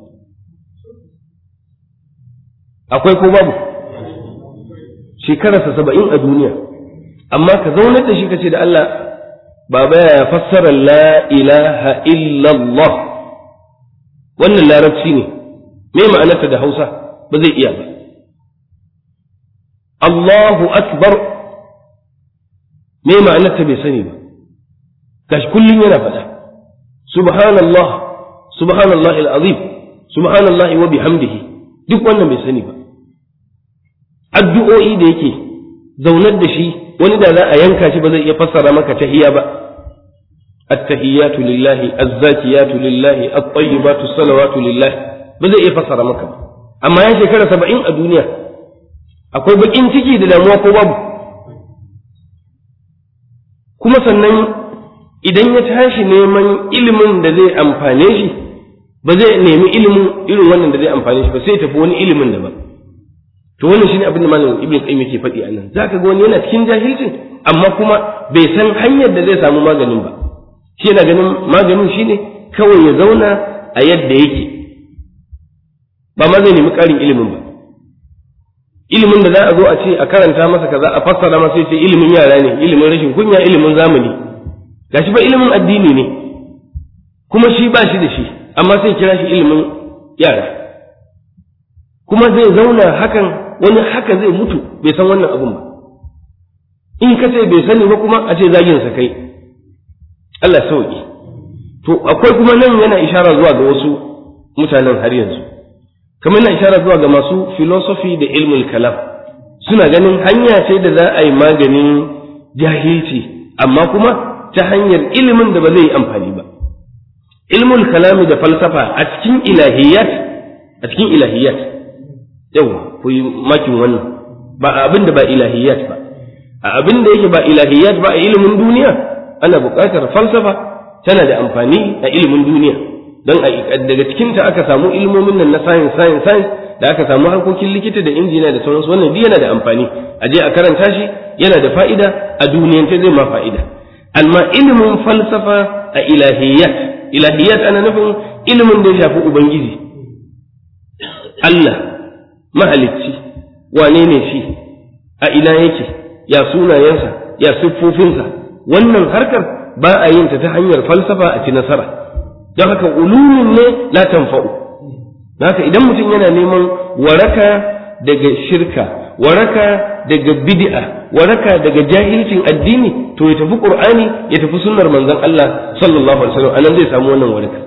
akwai ko babu shekararsa saba'in a duniya amma ka zaunar da shi ka ce da Allah baba ya fassara la ilaha illallah wannan larabci ne me ma'anarta da hausa ba zai iya ba Allahu akbar me ma'anar ta bai sani ba gashi kullum yana faɗa subhanallah subhanallah al-azim subhanallah wa bihamdihi duk wannan bai sani ba addu'o'i da yake zaunar da shi wani da za a yanka shi ba zai iya fassara maka tahiyya ba التحيات لله الزاكيات لله الطيبات الصلوات لله ba zai iya fassara maka ba amma ya shekara saba'in a duniya akwai bakin ciki da damuwa ko babu kuma sannan idan ya tashi neman ilimin da zai amfane shi ba zai nemi ilimin irin wannan da zai amfane shi ba sai tafi wani ilimin daban to wannan shine abin da malam ibn qayyim yake faɗi anan zaka ga wani yana cikin jahilcin amma kuma bai san hanyar da zai samu maganin ba shi yana ganin maganin shine kawai ya zauna a yadda yake ba ma zai nemi ƙarin ilimin ba ilimin da za a zo a ce a karanta masa kaza a fassara masa sai ilimin yara ne ilimin rashin kunya ilimin zamani gashi ba ilimin addini ne kuma shi ba shi da shi amma sai kira shi ilimin yara kuma zai zauna hakan wani haka zai mutu bai san wannan abun ba in ka ce bai sani ba kuma a ce zagin sa kai Allah sauki to akwai kuma nan yana ishara zuwa ga wasu mutanen har yanzu kamar yana ishara zuwa ga masu philosophy da ilmul kalam suna ganin hanya ce da za a yi maganin jahilci amma kuma ta hanyar ilimin da ba zai yi amfani ba ilmul kalami da falsafa a cikin ilahiyat a cikin ilahiyat yau ku yi makin wannan ba a abin da ba ilahiyat ba a abin da yake ba ilahiyat ba a ilimin duniya ana buƙatar falsafa tana da amfani a ilimin duniya don daga cikinta aka samu ilmomin nan na science science science da aka samu harkokin likita da injiniya da sauransu wannan duk yana da amfani a je a karanta shi yana da fa'ida a duniyance zai ma fa'ida amma ilimin falsafa a ilahiyat ilahiyat ana nufin ilimin da ya shafi ubangiji Allah mahalicci wane ne shi a ina yake ya sunayensa ya siffofinsa wannan harkar ba a yin ta ta hanyar falsafa a ci nasara don haka ulumin ne la tanfa'u haka idan mutum yana neman waraka daga shirka waraka daga bid'a waraka daga jahilcin addini to ya tafi qur'ani ya tafi sunnar manzon Allah sallallahu alaihi wasallam anan zai samu wannan waraka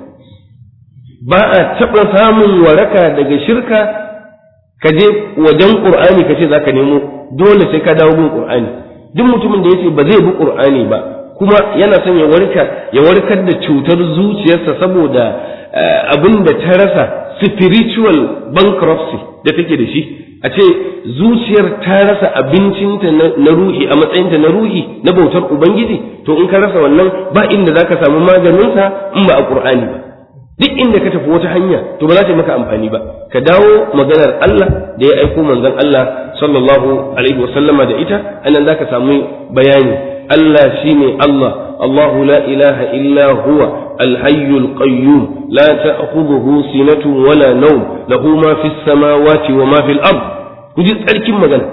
ba a taɓa samun waraka daga shirka ka je wajen qur'ani ka ce zaka nemo dole sai ka dawo gun qur'ani duk mutumin da yace ba zai bi qur'ani ba kuma yana son ya warka ya warkar da cutar zuciyarsa saboda abin da ta rasa spiritual bankruptcy da take da shi a ce zuciyar ta rasa abincinta na ruhi a matsayinta na ruhi na bautar ubangiji to in ka rasa wannan ba inda zaka samu maganinsa in ba a qur'ani ba duk inda ka tafi wata hanya to ba za ta yi maka amfani ba ka dawo maganar Allah da ya aiko manzon Allah sallallahu alaihi wasallama da ita anan zaka samu bayani Allah shine Allah Allahu la ilaha illa huwa الحي القيوم لا تأخذه سنة ولا نوم له ما في السماوات وما في الأرض كجي تسألكم مغانا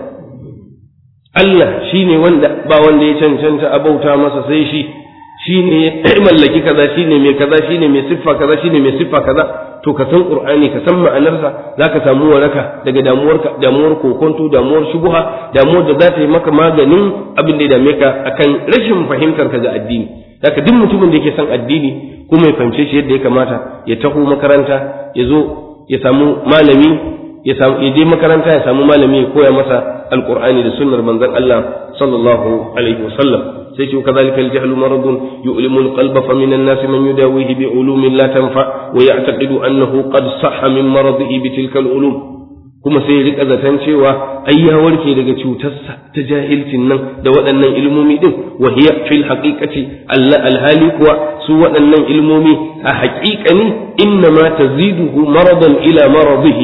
Allah shi ne wanda ba wanda ya cancanta a bauta masa sai shi shi ne ya mallaki kaza shi ne mai kaza shi ne mai siffa kaza shi ne mai siffa kaza to ka san qur'ani ka san ma'anarsa zaka samu waraka daga damuwar damuwar kokonto damuwar shubuha damuwar da za ta yi maka maganin abin da ya dame ka akan rashin fahimtar ka ga addini haka duk mutumin da yake son addini kuma ya fahimce shi yadda ya kamata ya taho makaranta ya zo ya samu malami ya samu ya je makaranta ya samu malami ya koya masa alqur'ani da sunnar manzon Allah sallallahu alaihi wasallam sai ce kadhalika al-jahlu maradun yu'limu al-qalba fa min an-nas man yudawihi bi ulumin la tanfa wa ya'taqidu annahu qad sahha min maradihi bi tilka al-ulum kuma sai ya rika zaton cewa ai ya warke daga cutarsa ta jahilcin nan da waɗannan ilmomi din wa hiya fil haqiqati alla alhali kuwa su waɗannan ilmomi a haƙiƙani inna ma taziduhu maradan ila maradihi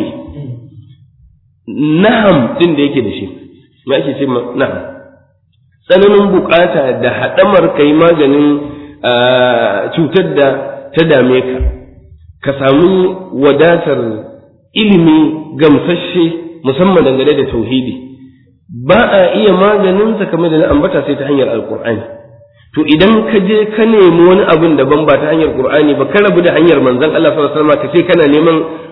na'am din da yake da shi me ake ce na'am tsananin bukata da haɗamar kai maganin cutar da ta dame ka ka samu wadatar ilimi gamsashe musamman dangane da tauhidi ba a iya maganinsa kamar da na ambata sai ta hanyar alkur'ani to idan ka je ka nemi wani abin daban ba ta hanyar qur'ani ba ka rabu da hanyar manzon Allah sallallahu alaihi wasallam ka ce kana neman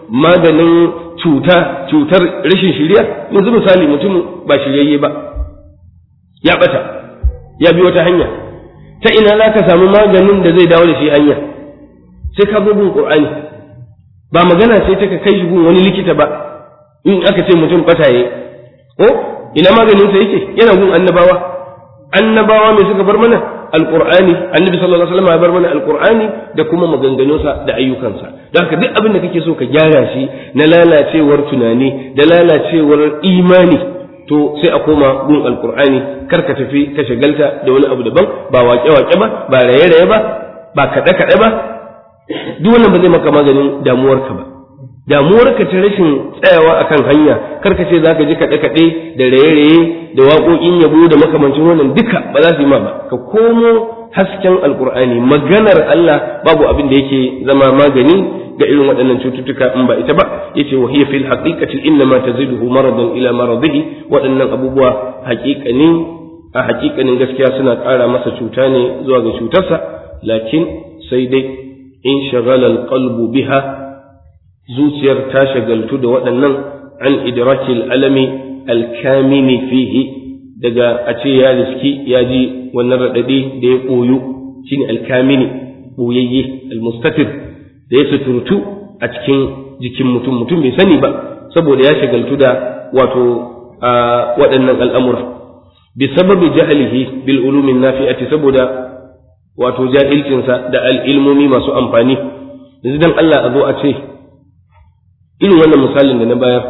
maganin cuta cutar rashin shiriya yanzu misali mutum ba shiryayye ba ya bata ya bi wata hanya ta ina za ka samu maganin da zai dawo da shi hanya sai ka bin qur'ani ba magana sai ta ka kai shi gun wani likita ba in aka ce mutum bataye ko ina maganin sa yake yana gun annabawa annabawa mai suka bar mana alqur'ani annabi sallallahu alaihi wasallam ya bar mana alqur'ani da kuma maganganunsa da ayyukansa don haka duk abin da kake so ka gyara shi na lalacewar tunani da lalacewar imani to sai a koma gun alqur'ani kar ka tafi ka shagalta da wani abu daban ba waƙe-waƙe ba ba raye-raye ba ba kaɗe-kaɗe ba duk wannan ba zai maka maganin damuwarka ba damuwarka ta rashin tsayawa akan hanya kar ka ce za ka ji kaɗe-kaɗe da raye-raye da waƙoƙin yabo da makamancin wannan duka ba za su yi ma ba ka komo hasken alkur'ani maganar Allah babu abin da yake zama magani ga irin waɗannan cututtuka in ba ita ba yace wa hiya fil haqiqati inna ma taziduhu maradan ila maradihi waɗannan abubuwa haƙiƙanin a haƙiƙanin gaskiya suna ƙara masa cuta ne zuwa ga cutarsa lakin sai dai in shagala alqalbu biha zuciyar ta shagaltu da waɗannan an idrakil alami alkamini fihi daga a ce ya riski ya ji wannan raɗaɗi da ya ɓoyu shine alkamini ɓoyayye almustatir da ya suturtu a cikin jikin mutum mutum bai sani ba saboda ya shagaltu da wato waɗannan al'amura bi sababi jahalihi bil ulumin nafi'ati saboda wato jahilcinsa da al'ilmomi masu amfani yanzu dan Allah a zo a ce irin wannan misalin da na bayar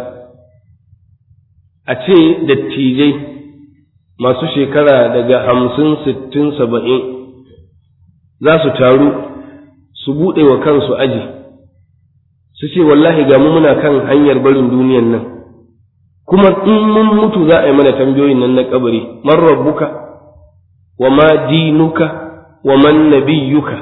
a ce dattijai masu shekara daga hamsin sittin saba'in za su taru su buɗe wa kansu aji su ce wallahi ga mu muna kan hanyar barin duniyan nan kuma in mun mutu za a yi mana tambayoyin nan na kabari man rabbuka wa ma dinuka wa man nabiyyuka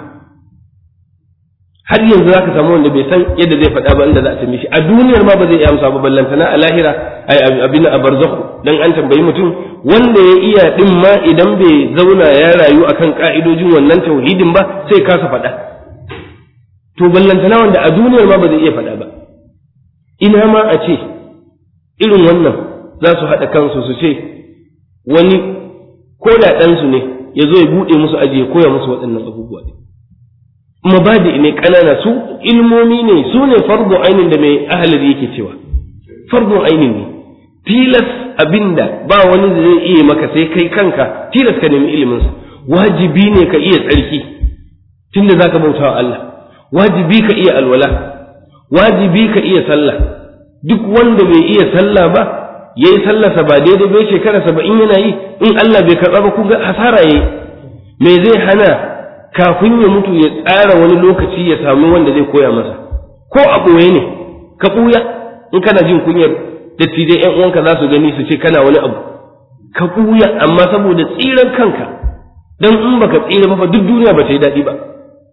har yanzu zaka samu wanda bai san yadda zai faɗa ba inda za a tambaye shi a duniyar ma ba zai iya amsa ba ballantana a lahira ai abin a barzakhu dan an tambayi mutum wanda ya iya din ma idan bai zauna ya rayu akan ka'idojin wannan tauhidin ba sai kasa faɗa to ballantana wanda a duniyar ma ba zai iya faɗa ba ina ma a ce irin wannan za su haɗa kansu su ce wani ko da ɗansu ne ya zo ya buɗe musu aji ya koya musu waɗannan abubuwa ne mabadi ne ƙanana su ilmomi ne su ne fardu ainin da mai ahalar yake cewa fardu ainin ne tilas abinda ba wani da zai iya maka sai kai kanka tilas ka nemi iliminsa wajibi ne ka iya tsarki tunda zaka bauta wa Allah wajibi ka iya alwala wajibi ka iya sallah duk wanda bai iya sallah ba yayi sallarsa ba daidai bai shekara saba'in yana yi in Allah bai karɓa ba kun ga hasara yayi me zai hana kafin ya mutu ya tsara wani lokaci ya samu wanda zai koya masa ko a ɓoye ne ka ɓuya in kana jin kunyar dattijai ƴan uwanka za su gani su ce kana wani abu ka ɓuya amma saboda tsiran kanka dan in baka tsira ba fa duk duniya ba ta yi daɗi ba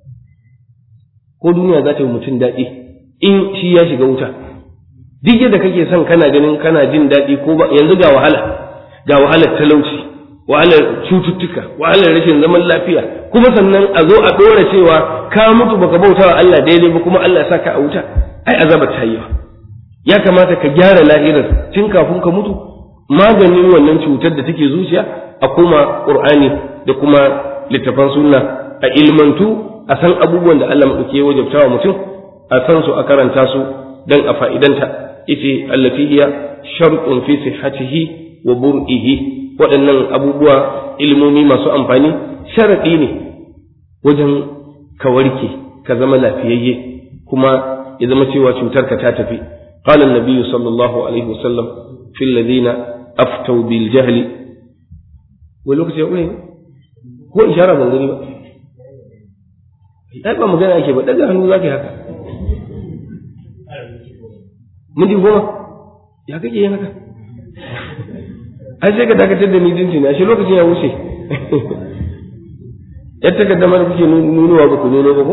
ko duniya za ta yi mutum daɗi in shi ya shiga wuta duk yadda kake son kana ganin kana jin daɗi ko ba yanzu ga wahala ga wahalar talauci wahalar cututtuka wahalar rashin zaman lafiya kuma sannan a zo a ɗora cewa ka mutu baka bauta wa Allah daidai ba kuma Allah ya saka a wuta ai azaba ta yi ya kamata ka gyara lahirar tun kafin ka mutu maganin wannan cutar da take zuciya a kuma qur'ani da kuma littafan sunna a ilmantu a san abubuwan da Allah madauke wajabta wa mutum a san su a karanta su dan a fa'idanta ita allati hiya shartun fi sihhatihi wa bur'ihi waɗannan abubuwa ilmomi masu amfani sharaɗi ne wajen ka warke ka zama lafiyayye kuma ya zama cewa cutar ka ta tafi قال النبي صلى الله عليه وسلم في الذين أفتوا بالجهل ولوك يقول هو إشارة من ذلك ai ba magana ake ba daga hannu zaka haka mun ji goma ya kake yin haka ai sai ka dakatar da ni jinci na shi lokacin ya wuce yadda ka damar kuke nunuwa ba ku nuno ba ko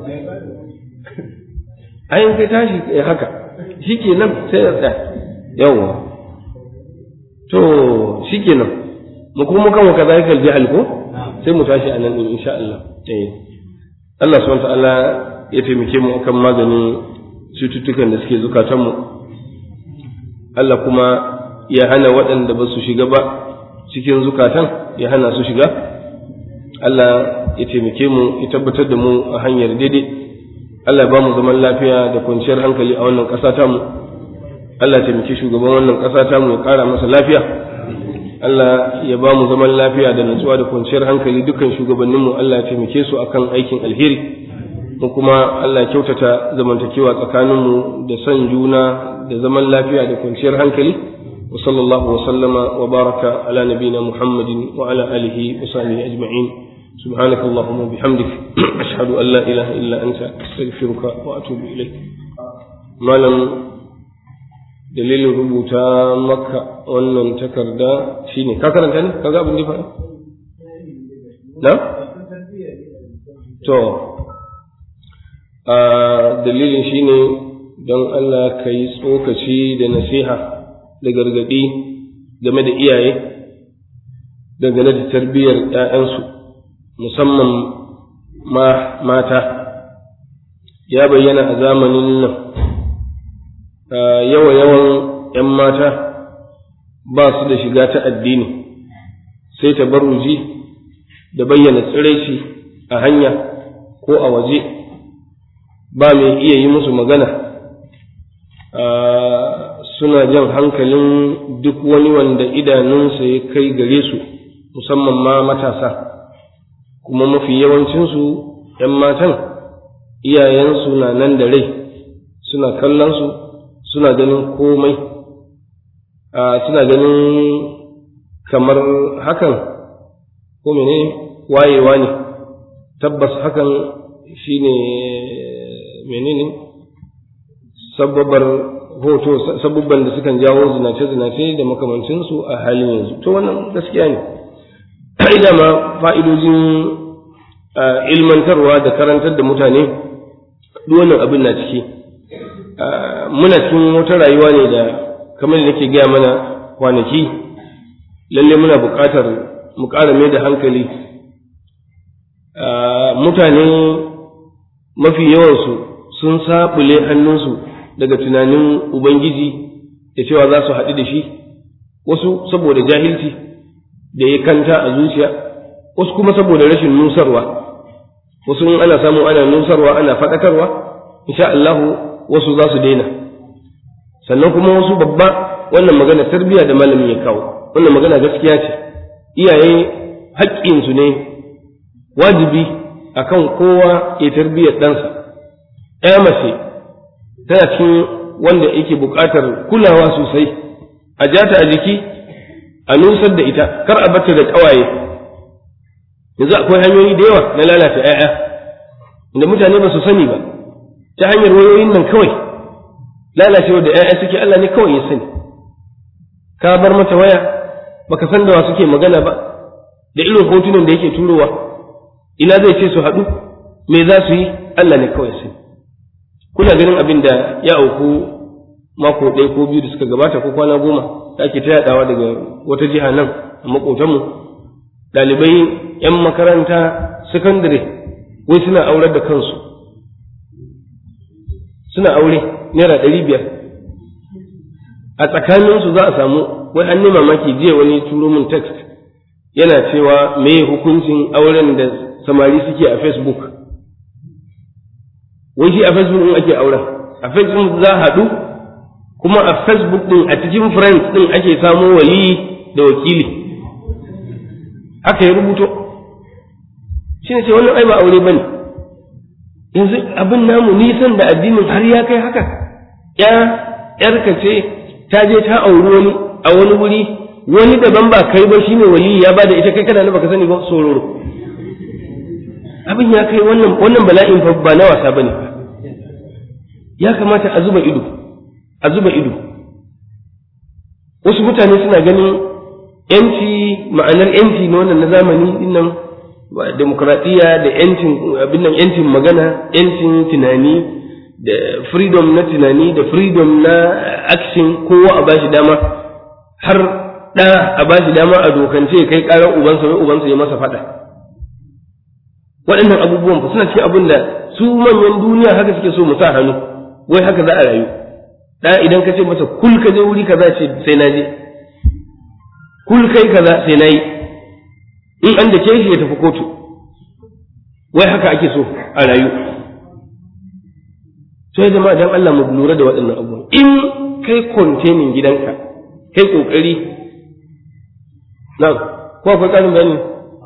ayin kai tashi haka shi ke nan sai ya tsaya yawwa to shi ke nan mu kuma kan waka zai kalbi alko sai mu tashi a nan din insha Allah eh Allah subhanahu ta'ala ya taimake mu akan maganin cututtukan da suke zukatanmu Allah kuma ya hana waɗanda ba su shiga ba cikin zukatan ya hana su shiga Allah ya taimake mu ya tabbatar da mu a hanyar daidai Allah ba mu zaman lafiya da kwanciyar hankali a wannan ƙasa tamu Allah ya taimake shugaban wannan ƙasa tamu ya ƙara masa lafiya Allah ya ba mu zaman lafiya da natsuwa da kwanciyar hankali dukkan shugabanninmu Allah ya taimake su akan aikin alheri mu kuma Allah ya kyautata zamantakewa tsakaninmu da son juna da zaman lafiya da kwanciyar hankali wa sallallahu wa sallama wa baraka ala nabina Muhammadin wa ala alihi wa sahbihi ajma'in سبحانك اللهم وبحمدك أشهد أن لا إله إلا أنت أستغفرك وأتوب إليك ما لم dalilin rubuta maka wannan takarda shine ka karanta ne ka ga abin da ya faɗa na to a dalilin shine don Allah ka yi tsokaci da nasiha da gargaɗi game da iyaye dangane da tarbiyyar ‘ya'yansu musamman mata ya bayyana a zamanin nan yawa-yawan ‘yan mata ba su da shiga ta addini sai ta baruji da bayyana tsiraici a hanya ko a waje ba mai iya yi musu magana suna jan hankalin duk wani wanda idanunsa ya kai gare su musamman ma matasa kuma mafi yawancinsu ‘yan matan iyayensu na nan da rai suna kallon su suna ganin komai suna ganin kamar hakan ko mene wayewa ne tabbas hakan shine menene sababar hoto sabubban da sukan jawo zinace-zinace da makamancinsu a halin yanzu to wannan gaskiya ne ida ma fa'idojin ilmantarwa da karantar da mutane duk wannan abin na ciki muna cikin wata rayuwa ne da kamar da nake gaya mana kwanaki lalle muna buƙatar mu ƙara mai da hankali mutane mafi yawansu sun saɓule hannunsu daga tunanin ubangiji da cewa za su haɗu da shi wasu saboda jahilci da ya kanta a zuciya wasu kuma saboda rashin nusarwa wasu in ana samu ana nusarwa ana faɗakarwa insha Allahu wasu za su daina sannan kuma wasu babba wannan magana tarbiyya da malamin ya kawo wannan magana gaskiya ce iyaye haƙƙinsu ne wajibi akan kowa ya tarbiyyar ɗansa ɗaya mace tana cikin wanda yake buƙatar kulawa sosai a jata a jiki a nusar da ita kar a bata da ƙawaye yanzu akwai hanyoyi da yawa na lalata 'ya'ya inda mutane ba su sani ba ta hanyar wayoyin nan kawai lalacewa da ‘ya'ya suke Allah ne kawai ya sani ka bar mata waya baka san da wa suke magana ba da irin hotunan da yake turowa ina zai ce su haɗu me za su yi Allah ne kawai sani kuna ganin abin da ya auku mako ɗaya ko biyu da suka gabata ko kwana goma da ake ta yaɗawa daga wata jiha nan a maƙotanmu ɗalibai 'yan makaranta sakandare wai suna aurar da kansu suna aure naira ɗari biyar a tsakaninsu za a samu wai an mamaki jiya wani turo min text yana cewa me hukuncin auren da samari suke a facebook wai shi a facebook ɗin ake auren a facebook za a haɗu kuma a facebook ɗin a cikin friends ɗin ake samo wali da wakili haka ya rubuto shi ne ce wannan ai ba aure ba ne yanzu abin namu nisan da addinin har ya kai haka ya yarka ce ta je ta auri wani a wani wuri wani daban ba kai ba shine wali ya bada ita kai kana na baka sani ba sororo abin ya kai wannan wannan bala'in fa ba na wasa bane ya kamata a zuba ido a zuba ido wasu mutane suna ganin yanci ma'anar yanci na wannan na zamani dinnan demokradiyya da yancin abin nan yancin magana yancin tunani da freedom na tunani da freedom na action kowa a bashi dama har ɗa a bashi dama a dokance kai ƙarar ubansa wai ubansa ya masa faɗa waɗannan abubuwan fa suna cikin abin da su manyan duniya haka suke so mu sa hannu wai haka za a rayu da idan ka ce masa kul ka je wuri kaza ce sai na je kul kai kaza sai na yi in an da shi ya tafi kotu wai haka ake so a rayu sai jama'a dan Allah mu lura da waɗannan abubuwan in kai containing gidanka kai kokari na'am ko akwai ƙarin bayani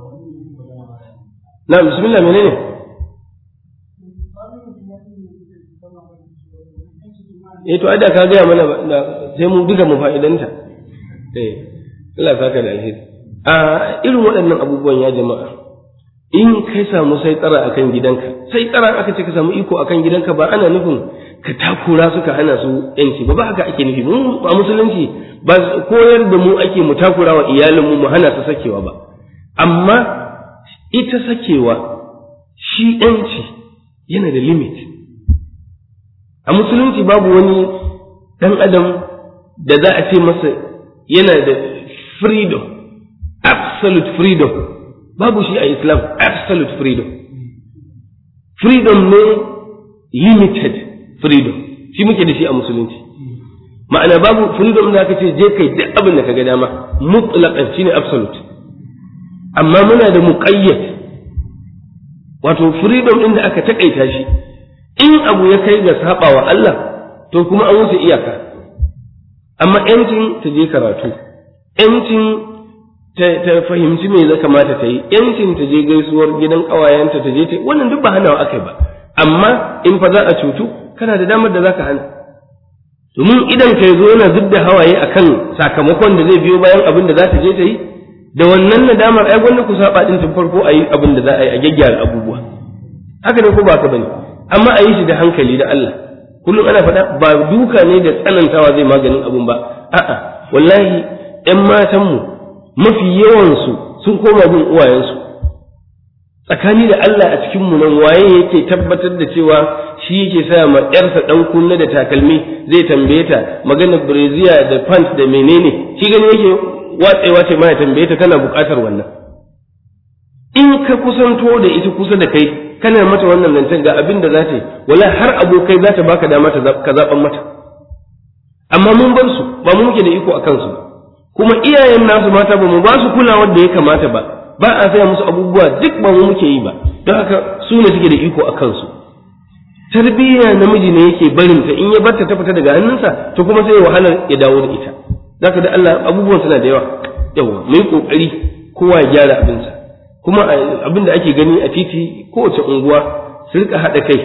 na'am bismillah menene eh to ada ka gaya mana sai mu duka mu fa'idanta eh Allah saka da alheri a irin waɗannan abubuwan ya jama'a in kai samu sai tsara akan gidanka sai tsara aka ce ka samu iko akan gidanka ba ana nufin ka takura suka hana su yanci ba ba haka ake nufi mu a musulunci ba koyar da mu ake mu takura wa iyalinmu mu hana su sakewa ba amma ita sakewa shi yanci yana da limit a musulunci babu wani dan adam da za a ce masa yana da freedom absolute freedom babu shi a islam absolute freedom freedom ne limited freedom shi muke da shi a musulunci ma'ana babu freedom da aka ce je kai duk abin da ka ga dama mutlaqan shine absolute amma muna da muqayyad wato freedom din da aka takaita shi in abu ya kai ga sabawa Allah to kuma an wuce iyaka amma yancin ta je karatu yancin ta fahimci me zai kamata ta yi yancin ta je gaisuwar gidan ƙawayenta ta je ta wannan duk ba hanawa akai ba amma in fa za a cutu kana da damar da zaka hana domin idan kai zo yana zub da hawaye akan sakamakon da zai biyo bayan abin da za ta je ta yi da wannan nadamar ai gwanda ku saba din tun farko a yi abin da za a yi a gyaggyara abubuwa haka ne ko ba ka bane amma a yi shi da hankali da Allah kullum ana faɗa ba duka ne da tsanantawa zai maganin abun ba a'a wallahi ƴan matanmu mafi yawansu sun koma bin uwayensu tsakani da Allah a cikin mu nan waye yake tabbatar da cewa shi yake sa ma ƴarsa ɗan kunne da takalmi zai tambaye ta maganar breziya da pant da menene shi gani yake watsewa ce ma ya tambaye ta tana buƙatar wannan in ka kusanto da ita kusa da kai kana mata wannan zancen ga abin da za ta yi wala har abokai za ta baka dama ka zaɓan mata amma mun bar su ba mu muke da iko a kansu kuma iyayen nasu mata ba mu ba su kulawar da ya kamata ba ba a saya musu abubuwa duk ba mu muke yi ba don haka su ne suke da iko a kansu tarbiyya namiji ne yake barin ta in ya barta ta fita daga hannunsa to kuma sai ya wahalar ya dawo da ita zaka da Allah abubuwan suna da yawa yawa mai kokari kowa ya gyara abinsa kuma abin da ake gani a titi kowace unguwa su rika haɗa kai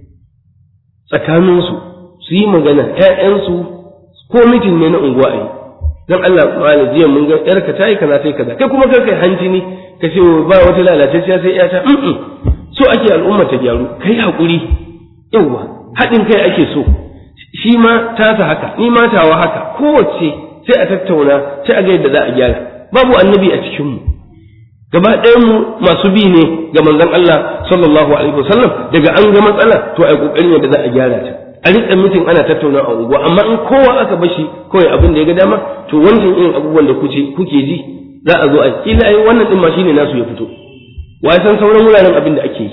tsakaninsu su yi magana ‘ya'yansu ko mitin ne na unguwa a yi don Allah ma'ana jiya mun ga ‘yarka ta yi kaza ta yi kaza kai kuma kar kai hanci ne ka ce ba wata lalatacciya sai ‘yata so ake al'umma ta gyaru kai haƙuri yauwa haɗin kai ake so shi ma tasa haka ni ma tawa haka kowace sai a tattauna sai a ga yadda za a gyara babu annabi a cikinmu gaba mu masu bi ne ga manzon Allah sallallahu alaihi wasallam daga an ga matsala to ai kokarin yadda za a gyara ta a rika mitin ana tattauna a unguwa amma in kowa aka bashi kawai abin da ya ga dama to wancan irin abubuwan da kuke kuke ji za a zo a kila ai wannan din ma shine nasu ya fito wa san sauran wuraren abin da ake yi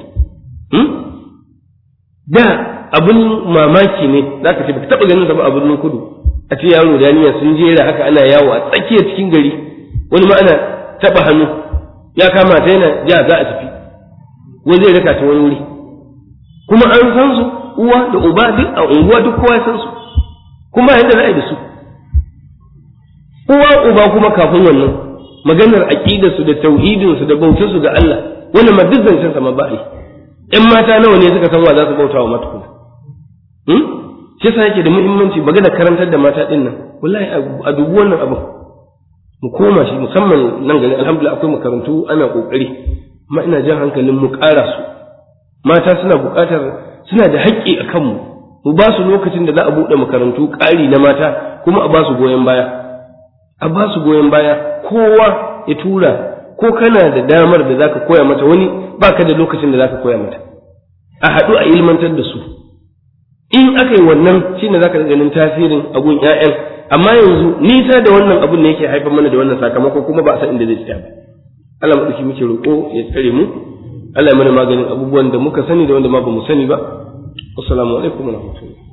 da abin mamaki ne zaka ce baka taba ganin sa ba a birnin kudu a ce yaro da yaniya sun jera haka ana yawo a tsakiyar cikin gari wani ma ana taba hannu ya kama ta yana ja za a tafi wai zai raka ta wani wuri kuma an san su uwa da uba duk a unguwa duk kowa ya san su kuma yadda za a yi da su uwa uba kuma kafin wannan maganar aqidar su da tauhidin su da bautar su ga Allah wannan ma duk zancen sa ma ba yi ƴan mata nawa ne suka san wa za su bauta wa mata kuma hmm shi yasa yake da muhimmanci maganar karantar da mata din nan wallahi a dubu wannan abin mu koma shi musamman nan gari alhamdulillah akwai makarantu ana kokari amma ina jan hankalin mu ƙara su mata suna buƙatar suna da haƙƙi a kanmu mu ba su lokacin da za a buɗe makarantu ƙari na mata kuma a ba su goyon baya a ba su goyon baya kowa ya tura ko kana da damar da zaka koya mata wani baka da lokacin da zaka koya mata a haɗu a ilmantar da su in aka yi wannan shine zaka ganin tasirin abun ƴaƴan amma yanzu nisa da wannan abun ne yake haifar mana da wannan sakamako kuma ba a san inda zai tsaya ba Allah madauki muke roƙo ya tsare mu Allah ya mana maganin abubuwan da muka sani da wanda ma ba mu sani ba assalamu alaikum wa rahmatullahi